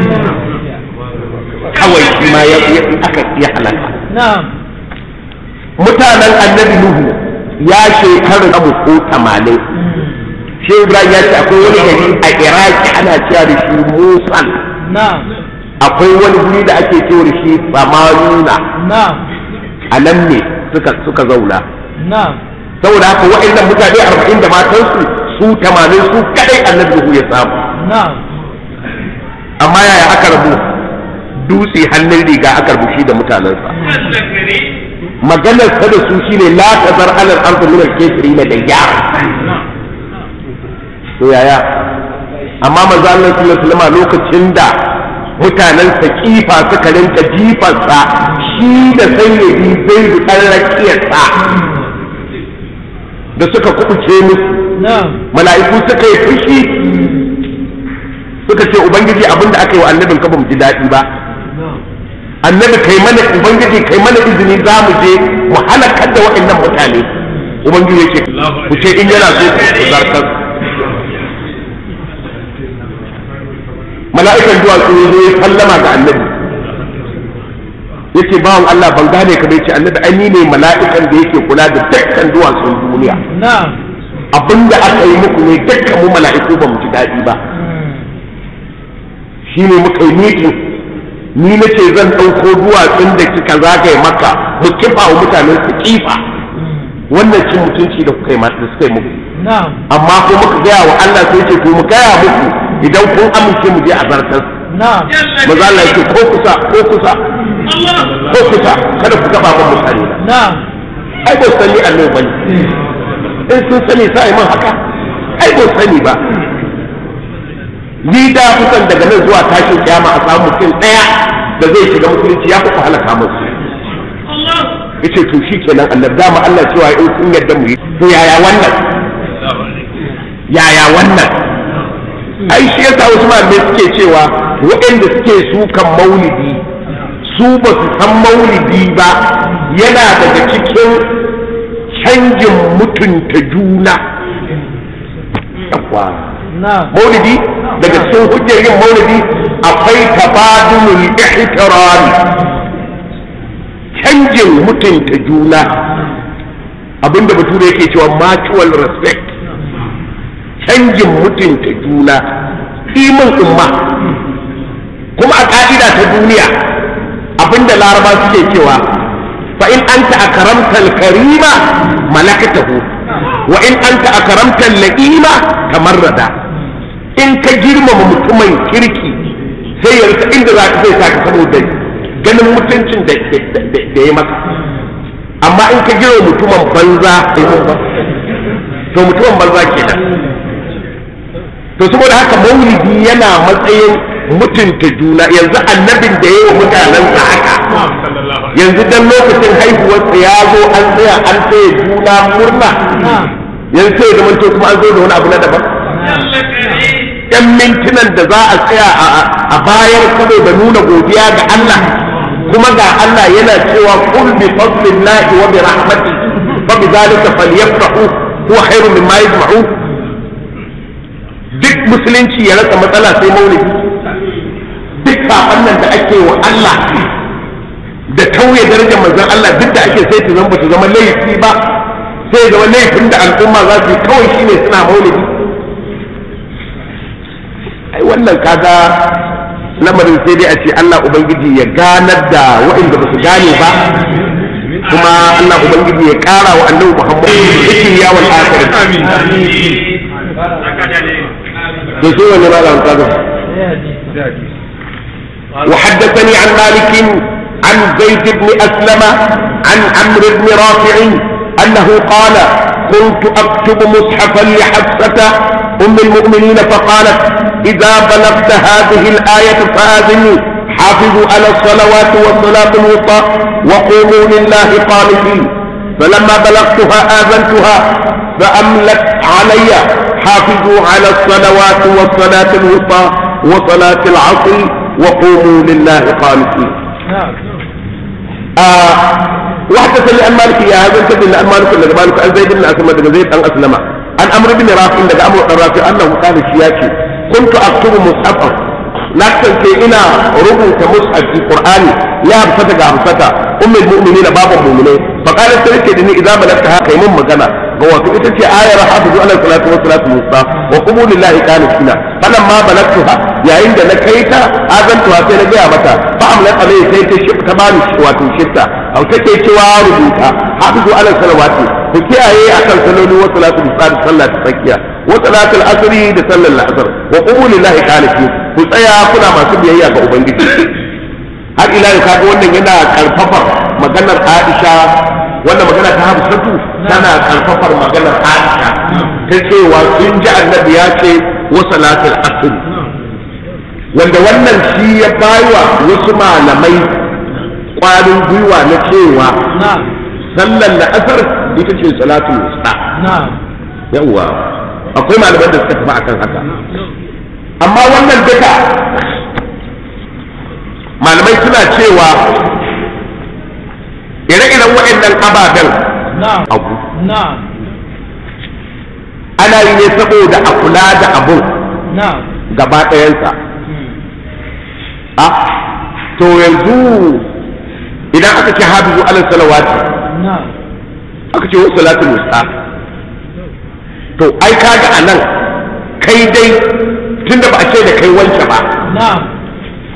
kawai shi ma ya ya- aka ya halaka na'am mutanen annabi nuhu ya shekaru abu ko 80 shi ibrahim ya ce akwai wani gari a iraki ana cewa da shi musan na'am akwai wani guri da ake cewa da shi samanuna na'am a nan ne suka suka zauna na'am saboda haka wa'annan mutane arba'in da matansu su tamanin su kadai annabi Nuhu ya samu na'am amma yaya aka rabu dutse hannun riga aka rabu shi da mutanensa maganar ta da su shine la tazar alal ardu min al-kafirin da yara to yaya amma manzo Allah sallallahu alaihi wasallam lokacin da mutanen sakifa suka rinka jifarsa shi da sayyidi zai dan rakiyarsa da suka kubuce musu na'am mala'iku suka yi fushi suka ce ubangiji abinda aka yi wa annabin ka ba mu ji daɗi ba annabi kai mana ubangiji kai mana izini za mu je mu halakar da waɗannan mutane ubangiji yake ku ce in yana so ku zartar mala'ikan duwatsu ya zo ya sallama ga annabi yace bawan Allah ban gane ka bai ce annabi ai ni ne mala'ikan da yake kula da dukkan duwatsun duniya na'am abinda aka yi muku ne dukkan mu mala'iku ba mu ji daɗi ba shine muka yi mitin ni na ce zan ɗauko duwatsun da kika zagaye maka mu kifa wa mutanen su kifa wannan cin mutunci da kuka yi ma- da suka yi muku na'am amma ko muka gaya wa Allah sai ce to mu gaya muku idan kun amince mu je a zartar na'am maza Allah yake ko kusa ko kusa ko kusa kada ku gaba ban mutane na na'am ai ba sani Allah bane in sun sani sai man haka ai ba sani ba ni da kusan daga nan zuwa tashin kiyama a samu mutum daya da zai shiga musulunci ya kuka halaka musu yace to shikenan Allah dama Allah cewa in kun yadda mu yi to yaya wannan yaya wannan ai shi yasa wasu malamai suke cewa waɗanda suke sukan maulidi su ba su san maulidi ba yana daga cikin canjin mutunta juna Yawwa. na'am maulidi daga cikin hujjar yin maulidi akwai tabadulul ihtirami canjin mutunta juna abinda bature yake cewa mutual respect canjin mutunta juna imin umma kuma a ka'ida ta duniya abinda laraba suke cewa fa in anta akramta al-karima malakatahu wa in anta akramta al-la'ima tamarrada in ka girmama mutumin kirki sai ya rika inda za ka zai saka saboda ganin mutuncin da da ya maka amma in ka girmama mutumin banza to mutumin banza kenan to saboda haka maulidi yana matsayin mutunta juna yanzu annabin da ya yi wa mutanensa haka yanzu dan lokacin haihuwarsa ya zo an tsaya an tsaye juna murna na'am yanzu sai ya zamanto kuma an zo da wani abu na daban yan mintunan da za a tsaya a- a bayan saboda nuna godiya ga Allah kuma ga Allah yana cewa qul bi fadlillahi wa bi rahmatihi fa bi dhalika falyafrahu huwa khairun mimma yajma'un duk musulunci ya rasa matsala sai maulidi duk saban nan da ake wa Allah da tauye darajar manzon Allah duk da ake sai ta zama ba ta zama laifi ba sai ya zama laifin da al'umma za su yi kawai shine suna maulidi ai wannan kaga lamarin sai dai a ce Allah ubangiji ya ganar da waɗanda ba su gane ba kuma Allah ubangiji ya ƙara wa annabi Muhammad cikin yawon akhirin to sai wani malam kaga sai hadisi وحدثني عن مالك عن زيد بن أسلم عن عمرو بن رافع أنه قال كنت أكتب مصحفا لحفصة أم المؤمنين فقالت إذا بلغت هذه الآية فآذني حافظوا على الصلوات والصلاة الوسطى وقوموا لله قانتين فلما بلغتها آذنتها فأملت علي حافظوا على الصلوات والصلاة الوسطى وصلاة العصر وقوموا لله قانتين na'am آه وحدثني عن مالك يا هذا الكتاب عن مالك لك مالك عن زيد بن اسلم لك زيد بن اسلم عن امر بن رافع لك امر بن رافع انه قال شياكي كنت اكتب مصحفا لكن في انا ربط مصحف في القران لا بفتك عبفتك ام المؤمنين باب المؤمنين فقالت تلك اني اذا بلغتها كيمون مكانا هو في ita ce ayar hafizu ala salatu wa salatu musa wa qumu lillahi qanitina falamma balagtuha yayin da na kai ta azantuwa sai na gaya mata fa amlat alai sai ta shi ta bani wato shifta au take cewa rubuta hafizu ala salawati ku kiyaye akan saloli wa salatu musa da sallah ta tsakiya wa salatu al-asri da sallar al-asr wa qumu lillahi qanitin ku tsaya kuna masu biyayya ga ubangiji har ila yau kaga wannan yana karfafar maganar Aisha wannan magana ta Hafsatu tana karfafar maganar Aisha ta cewa sun ji annabi ya ce wa salatul asr wanda wannan shi ya baywa wasu malamai kwarin gwiwa na cewa na'am sallar la'asar ita ce salatul wusta na'am yawwa akwai malaman da suka tafi akan haka amma wannan duka malamai suna cewa ire-iren waɗannan ababen na'am abu na'am ana yi ne saboda a kula da abun na'am gaba ɗayansa Hmm. a to yanzu idan aka ce hafizu ala salawati na'am aka ce wasu salatul wusta to ai kaga a nan kai dai tunda ba a ce da kai wance ba na'am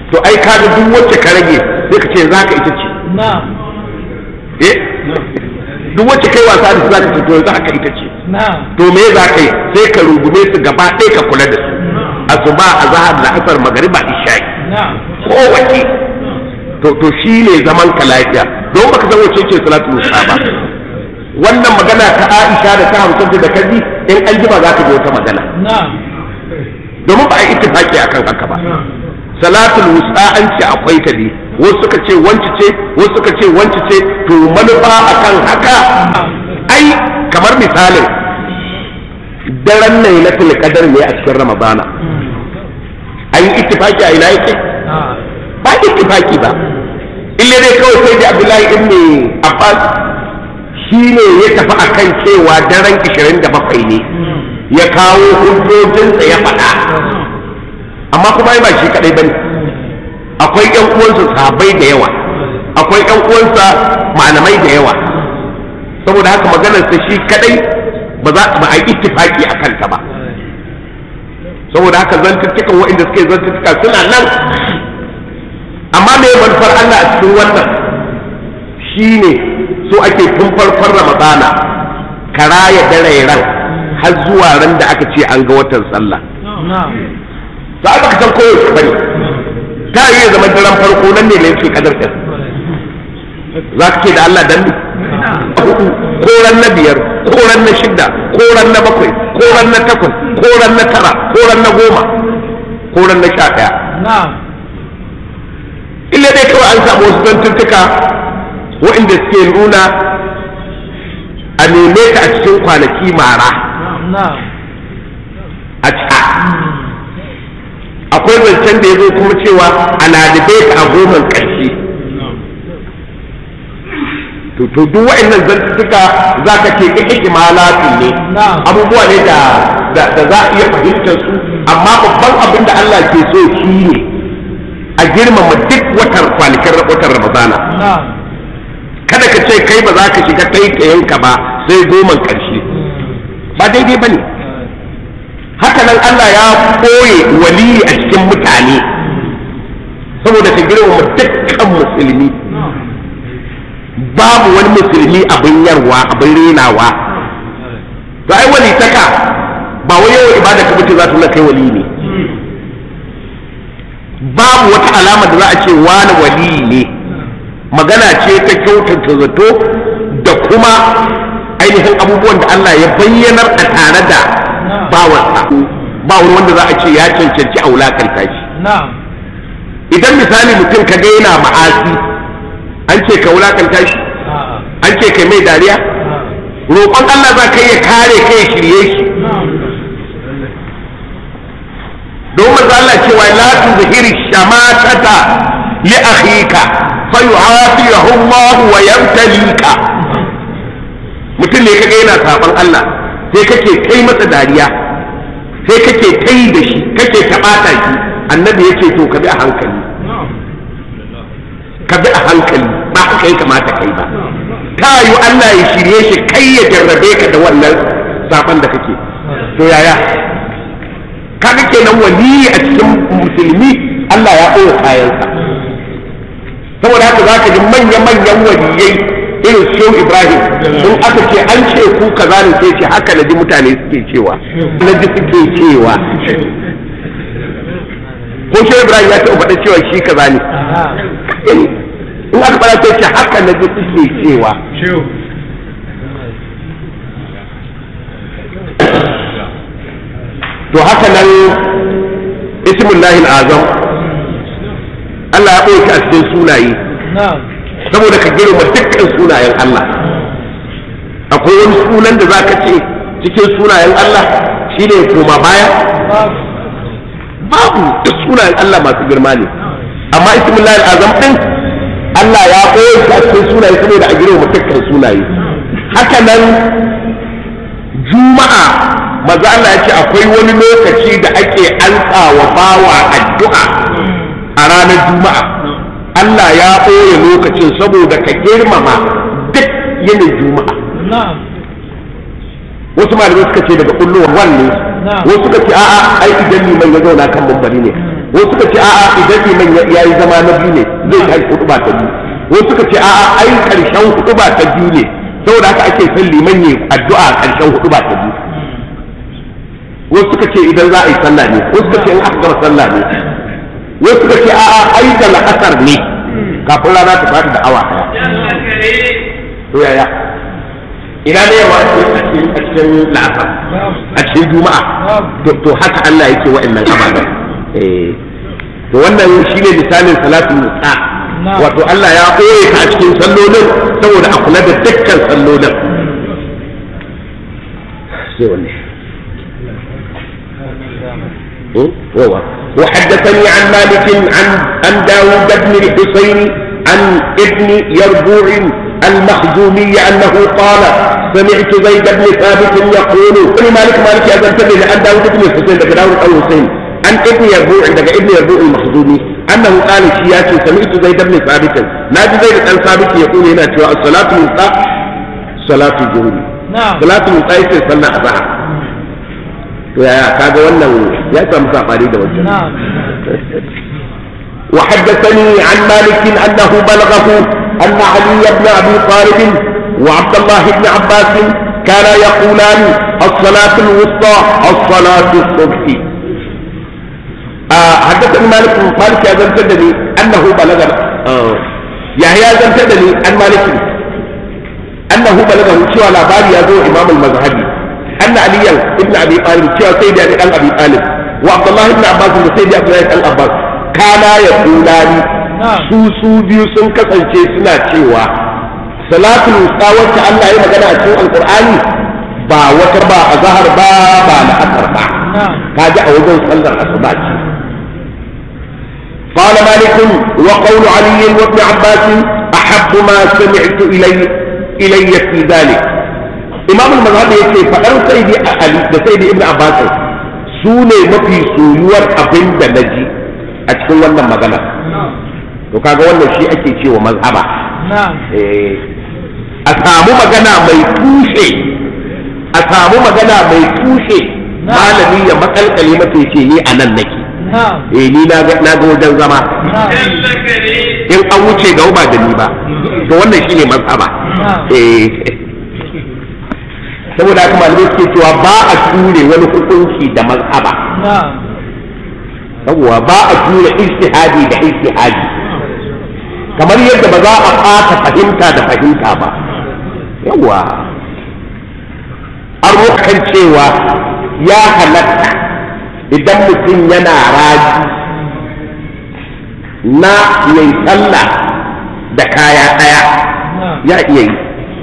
to ai ka ga duk wacce ka rage sai ka ce za ka ita ce na'am eh duk wacce kai wasa da su za ka ce to yanzu haka ita ce na'am to me za ka yi sai ka rungume su gaba ɗaya ka kula da su asuba azhar da asar magariba isha'i na'am kowace to to shi ne zaman ka lafiya don baka san wace ce salatu musa ba wannan magana ta Aisha da ta hamsin da kaji in an jima za ka ji wata magana na'am domin ba a yi ittifaki akan haka ba salatul wusta an ce akwai ta ne wasu suka ce wanci ce wasu suka ce wanci ce to manufa akan haka ai kamar misalin daren lailatul qadar ne a cikin ramadana an yi ittifaki a ina yake ah ba ittifaki ba illa dai kawai sai da abdullahi ibn abbas shi ne ya tafi akan cewa daren 27 ne ya kawo hujjojinsa ya faɗa amma kuma ai ba shi kadai bane akwai ƴan uwansa sahabbai da yawa akwai ƴan uwansa malamai da yawa saboda haka maganar sa shi kadai ba za ba a yi ittifaki akan ta ba saboda haka zantuttukan waɗanda suke zantuttuka suna nan amma me manufar Allah a cikin wannan shine so ake tun farkon ramadana ka raya dare ran har zuwa ran da aka ce an ga watan sallah na'am za ka san kowace bane ta yi ya zama daren farko nan ne ne yake kadar ɗin za ka ce da Allah dan ne ko ran na biyar ko ran na shida ko ran na bakwai ko ran na takwas ko ran na tara ko ran na goma ko ran na sha ɗaya na'am illa dai kawai an samu wasu zantuttuka waɗanda suke nuna a neme ka a cikin kwanaki mara na'am a ca akwai zancen da ya zo kuma cewa a ladibe ka a goman ƙarshe to to duk waɗannan zantuttuka za ka ce ka ikimalatu ne Na'am. abubuwa ne da da da za a iya fahimtar su amma babban abin da Allah ke so shi ne a girmama duk watan kwanakin watan Ramadana na'am kada ka ce kai ba za ka shiga taitayenka ba sai goman ƙarshe ba daidai ba ne haka nan Allah ya koye waliyi a cikin mutane saboda ka girmama dukkan musulmi babu wani musulmi abin yarwa abin renawa to ai wali taka ba wai yawan ibada ka mutu za ta nuna kai wali ne babu wata alama da za a ce wani wali ne magana ce ta kyautata zato da kuma ainihin abubuwan da Allah ya bayyanar a tare da bawansa ba wani wanda za a ce ya cancanci a wulakanta shi na'am idan misali mutum ka ga yana ma'asi an ce ka wulakanta shi ah an ce kai mai dariya roƙon Allah za ka iya kare kai shirye shi don manzo Allah cewa la tuzhiri shamatata li akhika fa yu'afiyahu Allah wa yabtalika mutum ne kaga yana saban Allah sai kake kai masa dariya sai kake kai da shi kake tabata shi annabi yace to ka bi a hankali ka bi a hankali ba haka ya kamata kai ba ta yi Allah ya shirye shi kai ya jarrabe ka da wannan saban da kake to yaya kaga kenan waliyi a cikin musulmi Allah ya ɓoye kayansa saboda haka za ka ji manya-manyan waliyai irin shehu ibrahim sun aka ce an ce ku kaza ne sai ce haka na ji mutane suke cewa na ji suke cewa ko shehu ibrahim ya taɓa faɗa cewa shi kaza ne in aka faɗa sai ce haka na ji suke cewa to haka nan ismullahi azam Allah ya ɓoye a cikin sunaye na'am saboda ka girma dukkan sunayen Allah akwai wani sunan da za ka ce cikin sunayen Allah shine koma baya babu babu duk sunayen Allah masu girma ne amma ismullahi azam din Allah ya ɓoye shi a cikin sunaye saboda a girma dukkan sunaye haka nan juma'a maza Allah ya ce akwai wani lokaci da ake ansa wa bawa addu'a a ranar juma'a Allah ya ɓoye lokacin saboda ka girmama duk yinin juma'a na'am wasu malamai suka ce daga kullum wanne Na'am. wasu suka ce a'a ai idan liman ya zauna kan mambari ne wasu suka ce a'a idan liman ya yi zama na biyu ne zai kai hutuba ta biyu wasu suka ce a'a ai karshen hutuba ta biyu ne saboda haka ake son liman ya addu'a karshen hutuba ta biyu wasu suka ce idan za a yi sallah ne wasu suka ce in aka gama sallah ne wasu suka ce a'a ai da la'asar ne kafin rana ta faɗi da awa ɗaya to yaya ina ne yawa a cikin la'asar a cikin juma'a to haka Allah yake wa'annan ababen to wannan shine misalin salatul musa wato Allah ya ɓoye ka a cikin sallolin saboda a kula da dukkan sallolin sai wanne وحدثني عن مالك عن عن داوود بن الحسين عن ابن يربوع المخزومي انه قال سمعت زيد بن ثابت يقول ابن مالك مالك يا زنتبه عن داوود بن الحسين لك داوود او الحسين عن ابن يربوع لك ابن يربوع المخزومي انه قال شياتي سمعت زيد بن ثابت نادي زيد بن ثابت يقول هنا الصلاه الوسطى صلاه الظهر نعم صلاه الوسطى صلى الظهر to yaya kaga wannan ya samu safari da wajen نعم وحدثني عن مالك انه بلغه ان علي بن ابي طالب وعبد الله بن عباس كانا يقولان الصلاة الوسطى الصلاة الصبح آه حدثني مالك مالك يا زنتدني انه بلغ آه يحيى زنتدني عن مالك انه بلغه شو على بالي يا امام المذهبي ان علي بن ابي طالب شو سيدي ابي طالب وعبد الله بن عباس وسيدي عبد الله بن عباس kana ya kulani su su biyu sun kasance suna cewa salatul wusta wacce Allah ya magana a cikin alqur'ani ba wata ba a zahar ba ba na asar ba kaji a wajen sallar asuba ce قال مالك وقول علي وابن عباس أحب ما سمعت إلي إلي في ذلك إمام المذهب يقول فأر سيدي علي سيدي ابن عباس سوني مفي سويور أبن نجي a cikin wannan magana to kaga wannan shi ake cewa mazhaba a samu magana mai tushe a samu magana mai tushe malami ya makalkale mata yace ni a nan nake eh ni na ga wajen zama in an wuce ga ba da ni ba to wannan shine mazhaba eh saboda haka malamai suke cewa ba a ture wani hukunci da mazhaba yawwa ba a tura ijtihadi da ijtihadi kamar yadda ba za a ɓata fahimta da fahimta ba yawwa an kan cewa ya halatta idan mutum yana raji na yayi sallah da kaya ɗaya ya iya yi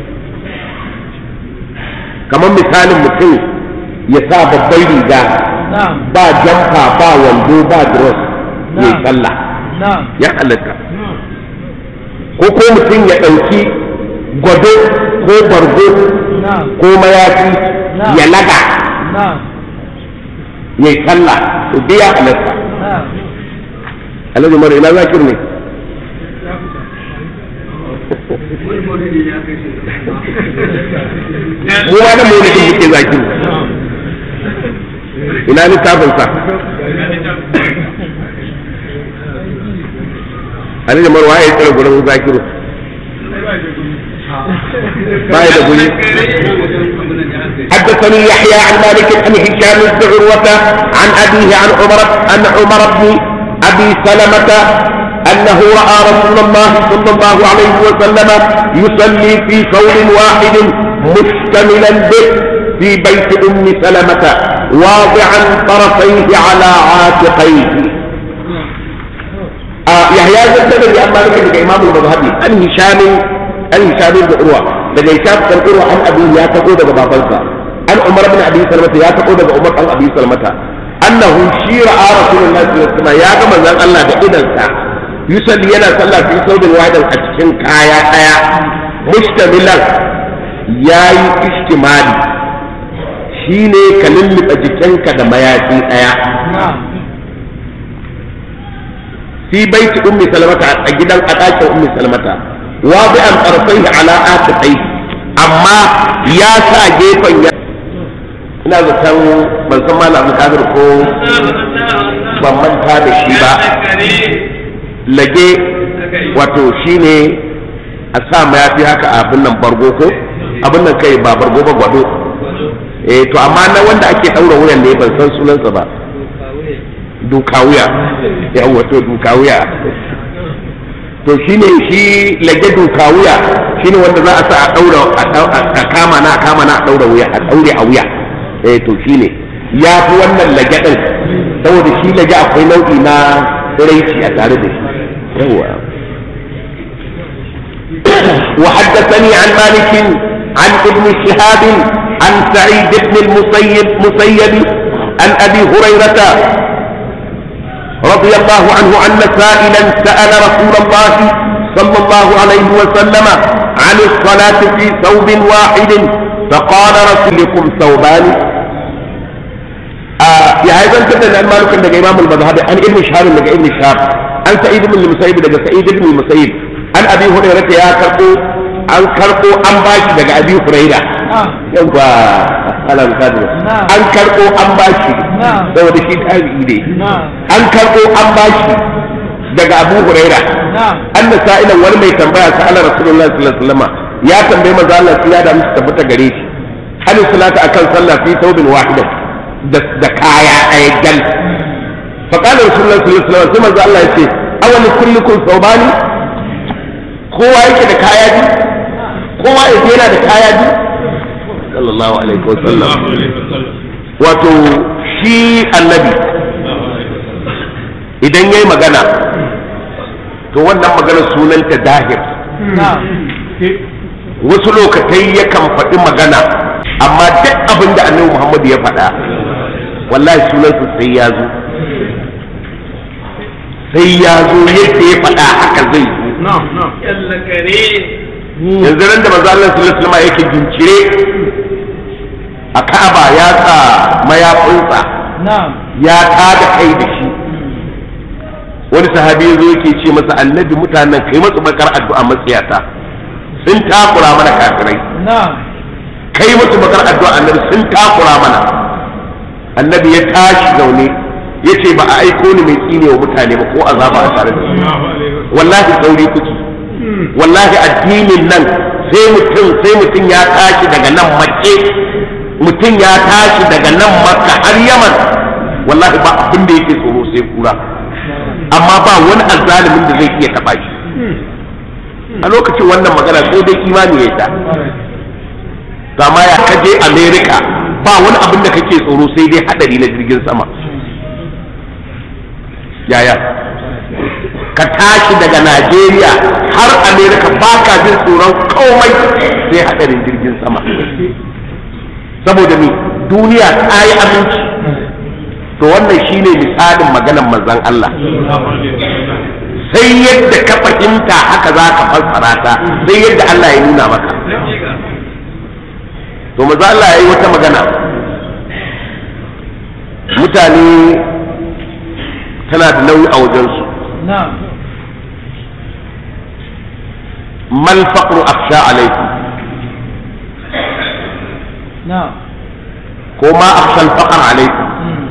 kamar misalin mutum ya sa babbar riga ba jamfa ba wando ba dress mai sallah ya halatta ko ko mutum ya ɗauki gwado ko bargo ko mayafi ya laga ya yi sallah to dai ya halatta alhaji mara ina zakir ne mu wani maulidin muke zakir ina littafin sa Ali da Marwa ya tsira gurin zakiru باي بقولي حدثني يحيى عن مالك عن هشام بن عروة عن أبيه عن عمر أن عمر بن أبي سلمة أنه رأى رسول الله صلى الله عليه وسلم يصلي في ثوب واحد مشتملا به في بيت أم سلمة واضعا طرفيه على عاتقيه آه يحيى زكريا بن مالك بن إمام المذهبي عن هشام عن هشام بن عروة daga hisham kan urwa an abi ya tako daga babansa an umar bin abi salmata ya tako daga umar an abi salmata annahu shi ra'a rasulullahi sallallahu alaihi wasallam ya ga manzon Allah da idansa yusalli yana sallah fi saudin wadan a cikin kaya daya mustamilan yayi istimali shine ka lulluɓe jikinka da mayafi daya fi baiti ummi salmata a gidan a ɗakin ummi salmata واضعا طرفيه على آتقيه أما يا سا جيفا ina zaton ban san malam kadir ko ban manta da shi ba lage wato shine a sa mayafi haka a abin nan bargo ko abin nan kai ba bargo ba gwado eh to amma na wanda ake daura wuyan ne ban san sunansa ba duka wuya yawa to duka wuya to shine shi lage duka wuya shine wanda za a sa a daura a kama na a kama na a daura wuya a daure a wuya eh to shine ya fi wannan lage din saboda shi lage akwai nau'i na raici a tare da shi yawa وحدثني عن مالك عن ابن شهاب عن سعيد بن المسيب مسيب عن ابي هريره رضي الله عنه ان سائلا سال رسول الله صلى الله عليه وسلم عن الصلاه في ثوب واحد فقال رسولكم ثوبان آه يا هذا انت عن مالك عند امام المذهب عن ابن شهاب عند ابن شهاب عن سعيد بن المسيب عند سعيد بن المسيب عن ابي هريره يا كربو an karɓo an bashi daga abi huraira yawa alam kadu an karɓo an bashi saboda shi tabi'i ne an karɓo an bashi daga abu huraira an da sa'ilan wani mai tambaya sa ala rasulullahi sallallahu alaihi wasallam ya tambayi manzo Allah ya da musu tabbata gare shi hal salata akan sallah fi thawbin wahida da kaya ɗaya gal fa qala rasulullahi sallallahu alaihi wasallam sai manzo Allah ya ce awali kullukum thawbani kowa yake da kaya biyu kowa ya yana da kaya biyu sallallahu alaihi wasallam wato shi annabi idan yayi magana to wannan magana sunanta dahir wasu lokatai yakan faɗi magana amma duk abin da annabi muhammadu ya faɗa wallahi sunansa sai ya zo sai ya zo yadda ya faɗa haka zai yanzu ran da manzo Allah sallallahu alaihi wasallam yake gincire a Ka'aba ya sa mayafinsa ya tada kai da shi wani sahabi yazo yake ce masa annabi mutanen kai masu bakar addu'a matsiyata sun takura mana kafirai kai masu bakar addu'a annabi sun takura mana annabi ya tashi zaune ya ce ba a aiko ni mai tsine wa mutane ba ko azaba a tare da su wallahi sauri kuke wallahi addinin nan sai mutum sai mutum ya tashi daga nan makke mutum ya tashi daga nan makka har yaman wallahi ba abin da yake tsoro sai kura amma ba wani azzalimin da zai iya taba shi a lokacin wannan magana sai dai imani ya ta amma ya kaje america ba wani abin da kake tsoro sai dai hadari na jirgin sama yaya ka tashi daga Najeriya har Amerika ba ka jin tsoron komai sai hadarin jirgin sama saboda ni duniya ta yi aminci to wannan shine misalin maganar manzon Allah sai yadda ka fahimta haka za ka fassara ta sai yadda Allah ya nuna maka to manzon Allah ya yi wata magana mutane tana da nauyi a wajensu ما الفقر أخشى عليكم نعم كما أخشى الفقر عليكم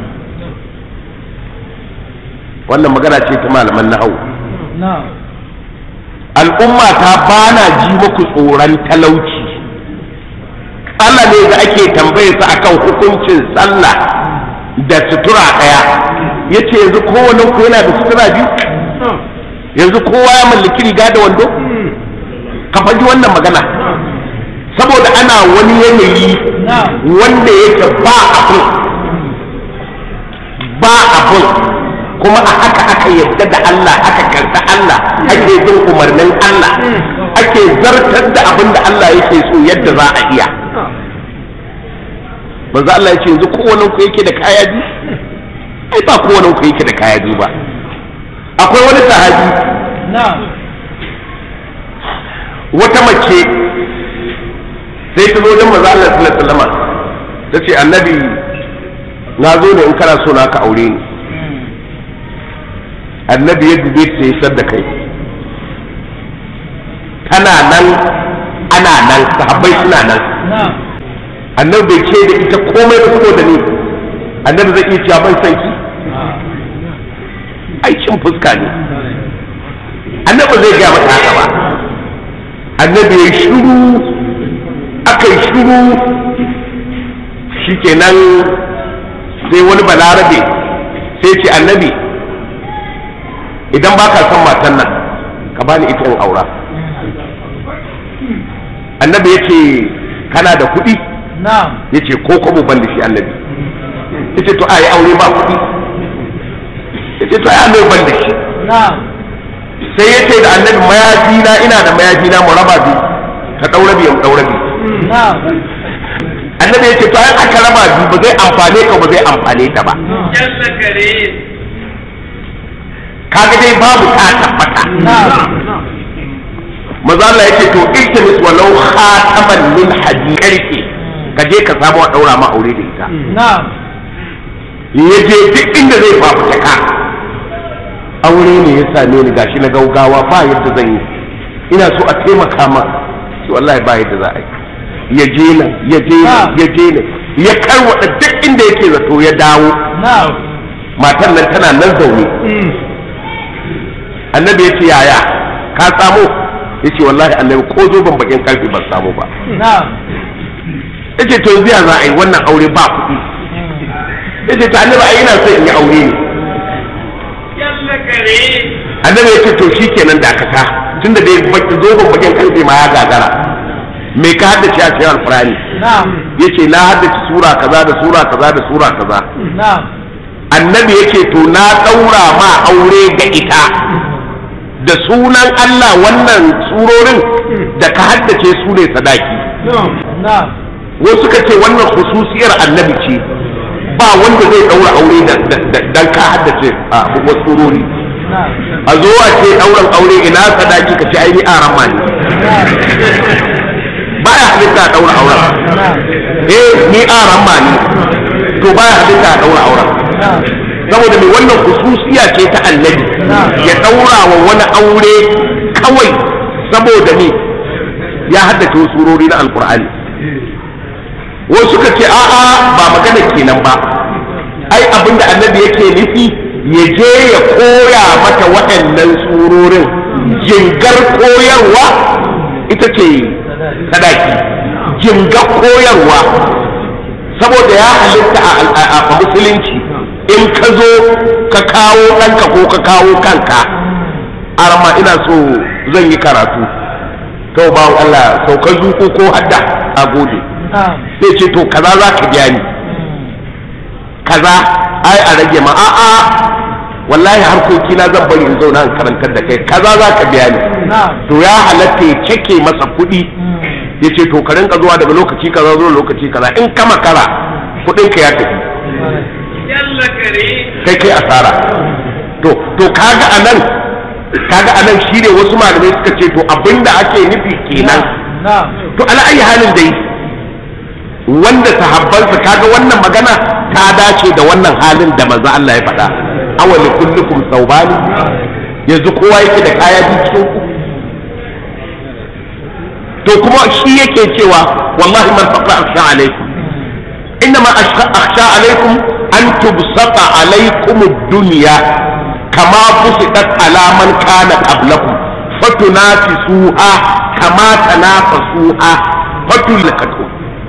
wannan magana ce ta malaman nahau na'am al'umma ta bana ji muku tsoron talauci Allah ne da ake tambaye su akan hukuncin sallah da sutura ɗaya yace yanzu kowane ku yana da sutura biyu yanzu kowa ya mallaki riga da wando ka faɗi wannan magana saboda ana wani yanayi wanda yake ba abun ba abun kuma a haka aka yadda da Allah aka karta Allah ake bin umarnin Allah ake zartar da abin da Allah yake so yadda za a iya manzo Allah ya ce yanzu kowannen ku yake da kaya biyu ai ba kowannen ku yake da kaya biyu ba akwai wani sahabi na'am wata mace sai ta zo wajen manzo Allah sallallahu alaihi wasallam ta ce annabi na zo ne in kana so na ka aure ni annabi ya dube ta ya da kai tana nan ana nan sahabbai suna nan na'am annabi bai ce da ita komai ba saboda ni annabi zai iya cewa ban san ki aikin fuska ne annabi zai gaya mata haka ba annabi ya shiru aka yi shiru shikenan sai wani balarabe sai ce annabi idan ba ka son matan nan ka bani ita in aura annabi ya ce kana da kuɗi na'am ya ce ko kwabo ban da shi annabi ya ce to a yi aure ba kuɗi ya ce to a yi annabi ban da shi na'am sai ya ce da annabi mayafi na ina da mayafi na mu raba biyu ka ɗaura biyu mu ɗaura biyu na'am annabi ya ce to ai aka raba biyu ba zai amfane ka ba zai amfane ta ba Jalla kare. kaga dai babu ta tabbata na'am maza Allah yake to iltimis walau khataman min hadid karfe ka je ka samu a daura ma aure da ita na'am ya je duk inda zai fafuta ka aure ne ya same ni gashi na gaugawa ba yadda zan yi ina so a taimaka ma shi wallahi ba yadda za a yi ya je nan ya je nan ya je nan ya karwada duk inda yake zato ya dawo na'am matan nan tana nan zaune annabi ya ce yaya ka samu ya ce wallahi annabi ko zo ban bakin karfe ban samu ba na'am ya ce to yanzu ya za a yi wannan aure ba kuɗi ya ce to annabi ai ina so in yi aure ne Jalla kare. annabi ya ce to shi kenan dakata tunda dai baki zo ban bakin karfe ma ya gagara me ka haddace a cikin alfurani na'am ya ce na haddace sura kaza da sura kaza da sura kaza na'am annabi ya ce to na ɗaura ma aure ga ita da sunan Allah wannan surorin da ka haddace su ne sadaki na'am wasu suka ce wannan khususiyar annabi ce ba wanda zai ɗaura aure da- da- da- dan ka haddace a wasu surori na'am a zo a ce ɗauran aure ina sadaki ka ce ai ni aran ma ne ba ya halitta a ɗaura auren na'am eh ni aran ma ne to ba ya halitta a ɗaura auren na'am saboda mai wannan hususiya ce ta annabi ya ɗaura wa wani aure kawai saboda ne ya haddace wasu surori na alkur'ani wasu suka ce a'a ba magana kenan ba ai abinda annabi yake nufi ya je ya koya mata waɗannan surorin jingar koyarwa ita ce sadaki jingar koyarwa saboda ya halitta a- a a musulunci in ka zo ka kawo ɗanka ko ka kawo kanka arma ina so zan yi karatu to ba Allah sauka zuko ko hadda a gode na'am sai ce to kaza za ka biya ni kaza ai a rage ma a'a wallahi harkoki na zan bari in zauna in karantar da kai kaza za ka biya ni na'am to ya halatta ya cike masa kuɗi ya ce to ka rinka zuwa daga lokaci kaza zuwa lokaci kaza in ka makara kuɗin ka ya tafi Jalla kare. kai kai asara to to kaga anan kaga anan shine wasu malamai suka ce to abinda ake nufi kenan na'am to ala ayi halin dai wanda sahabbansa kaga wannan magana ta dace da wannan halin da manzo Allah ya faɗa awali kullukum thawbani yanzu kowa yake da kaya biyu cikin ku to kuma shi yake cewa wallahi man faqa akhsha alaikum innama akhsha akhsha alaikum an tubsata alaikum ad-dunya kama busitat ala man kana qablakum fatunafisuha kama tanafasuha fatulakatu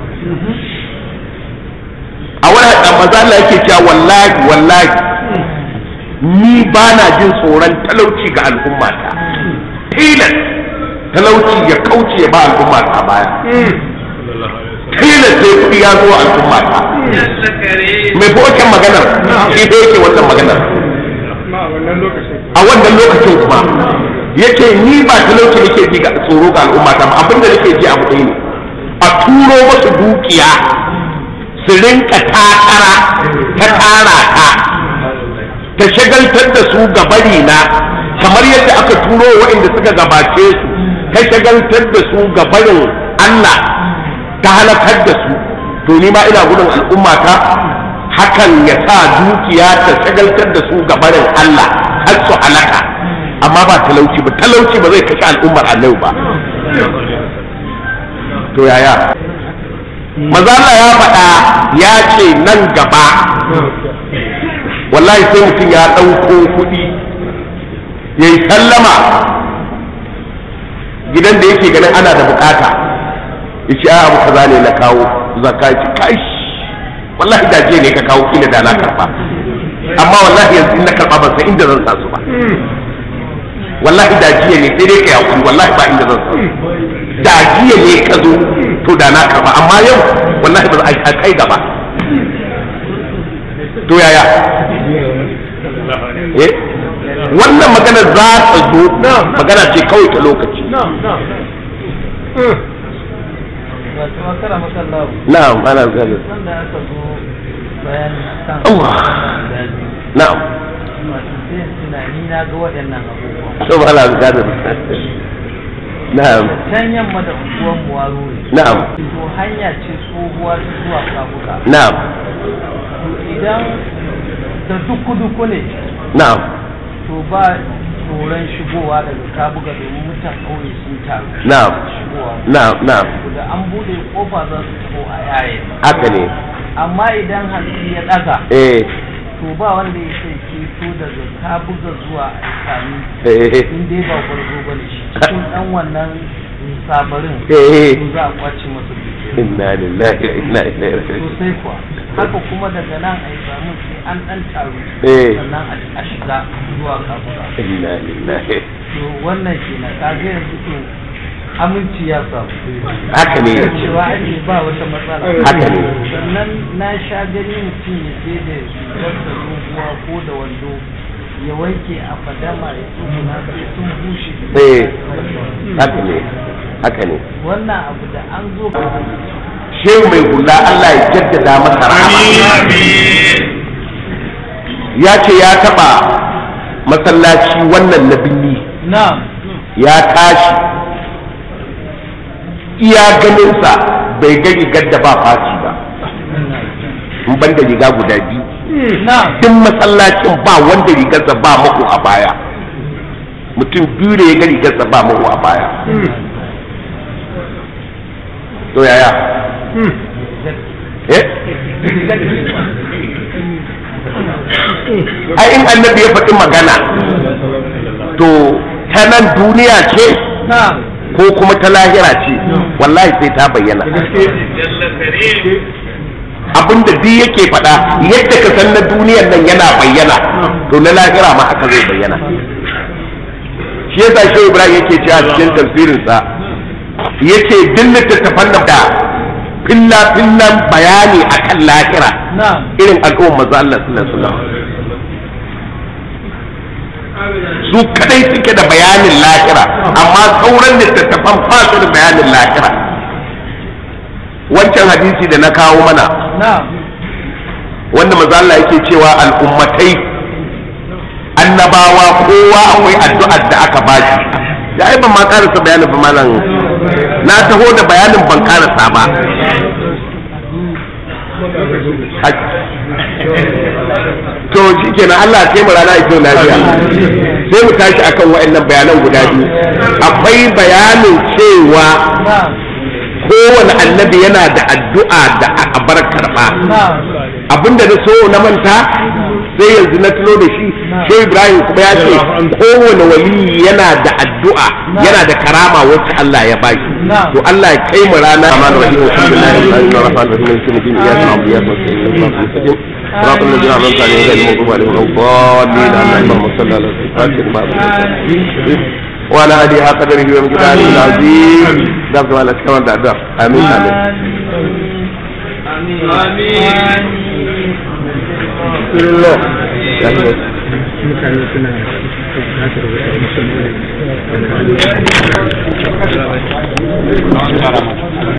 a wani maza Allah yake cewa wallahi wallahi ni ba na jin tsoron talauci ga al'ummata tilas talauci ya kauce ya ba al'ummata baya tilas sai kuɗi ya zo al'ummata Jalla kare. mai fi wancan maganar shi da yake wannan maganar a wannan lokacin kuma yake ni ba talauci nake ji ga tsoro ga al'ummata ba abinda nake ji abu ɗaya ne a turo masu dukiya su rinka takara ta tara ta ta shagaltar da su ga bari na kamar yadda aka turo waɗanda suka gabace su ta shagaltar da su ga barin Allah ta halakar da su to ni ma ina gudun al'ummata hakan ya sa dukiya ta shagaltar da su ga barin Allah har su halaka amma ba talauci ba talauci ba zai kashe al'ummar annabi ba to yaya maza Allah ya faɗa ya ce nan gaba wallahi sai mutum ya ɗauko kuɗi ya yi sallama gidan da yake ganin ana da bukata ya ce a abu kaza ne na kawo zaka ce kai wallahi da je ne ka kawo kila da na karba amma wallahi yanzu in na karba ban san inda zan sa su ba wallahi da jiya ne sai dai ka yakuri wallahi ba inda zan sa su da jiya ne ka zo to da na karba amma yau wallahi ba za a kai gaba to yaya eh wannan magana za ta zo magana ce kawai ta lokaci wato makara makallahu na'am ana zalin wanda aka zo bayani kan Allah. guda biyu na'am wato sai tunani na ga waɗannan abubuwa to ba ana zalin na'am can yamma da unguwan muwaro ne na'am to hanya ce tsohuwa ta zuwa kabuka na'am to idan da duku-duku ne na'am to ba tsoron shigowa daga kabuga domin mutan ƙauye sun taru na'am shigowa na'am na'am da an bude kofa za su taho a yaye haka ne amma idan hantsi ya ɗaga eh to ba wanda ya sai keto daga kabuga zuwa aikami eh in dai ba gwarzo ba ne shi cikin ɗan wannan sabarin eh to za a kwace masa dukiya inna lillahi wa inna ilaihi raji'un sosai kuwa haka kuma daga nan a samu sai an ɗan taru eh sannan a- a shiga zuwa kabuga inna lillahi to wannan kenan kaga yanzu to aminci ya samu haka ne cewa ake ba wata matsala Haka ne. sannan na sha gani mutum ya je da wata doguwa ko da wando ya wanke a fadama ya tsuguna sai sun bushe eh haka ne haka ne wannan abu da an zo shehu mai hula Allah ya jaddada masa rahama ya ce ya taba masallaci wannan na binni na ya tashi iya ganinsa bai ga rigar da ba faci ba in ban da riga guda biyu na duk masallacin ba wanda rigarsa ba mako a baya mutum biyu da ya ga rigarsa ba mako a baya to yaya eh ai in annabi ya faɗi magana to ta nan duniya ce na ko kuma ta lahira ce wallahi sai ta bayyana jalla karim abinda duk yake faɗa yadda ka san na duniyan nan yana bayyana to na lahira ma haka zai bayyana shi yasa shi ibrahim yake cewa cikin tafsirinsa yace duk littattafan nan da filla fillan bayani akan lahira na irin al'ummar manzo Allah sallallahu alaihi wasallam su kadai suke da bayanin lahira amma sauran littattafan ba su da bayanin lahira wancan hadisi da na kawo mana na wanda manzo Allah yake cewa al'ummatai annabawa kowa akwai addu'ar da aka bashi ya ai ban ma karasa bayanin ba malam na taho da bayanin ban karasa ba to shi kenan Allah ya kai mu rana ita lafiya sai mu tashi akan wa'annan bayanan guda biyu akwai bayanin cewa na kowane annabi yana da addu'a da aka bar karba na abinda na so na manta sai yanzu na tuno da shi sai ibrahim kuma ya ce kowane wali yana da addu'a yana da karama wacce Allah ya bashi to Allah ya kai mu rana aman rahim alhamdulillahi rabbil alamin rahman rahim maliki yawmiddin iyyaka na'budu wa iyyaka nasta'in صراط الذين أنعمت عليهم غير المغضوب عليهم ولا الضالين اللهم صل على سيدنا محمد وعلى آله حق قدره ومقداره العظيم دعوة على كما دعوة آمين آمين amin بسم الله mutane suna bukatar wata musamman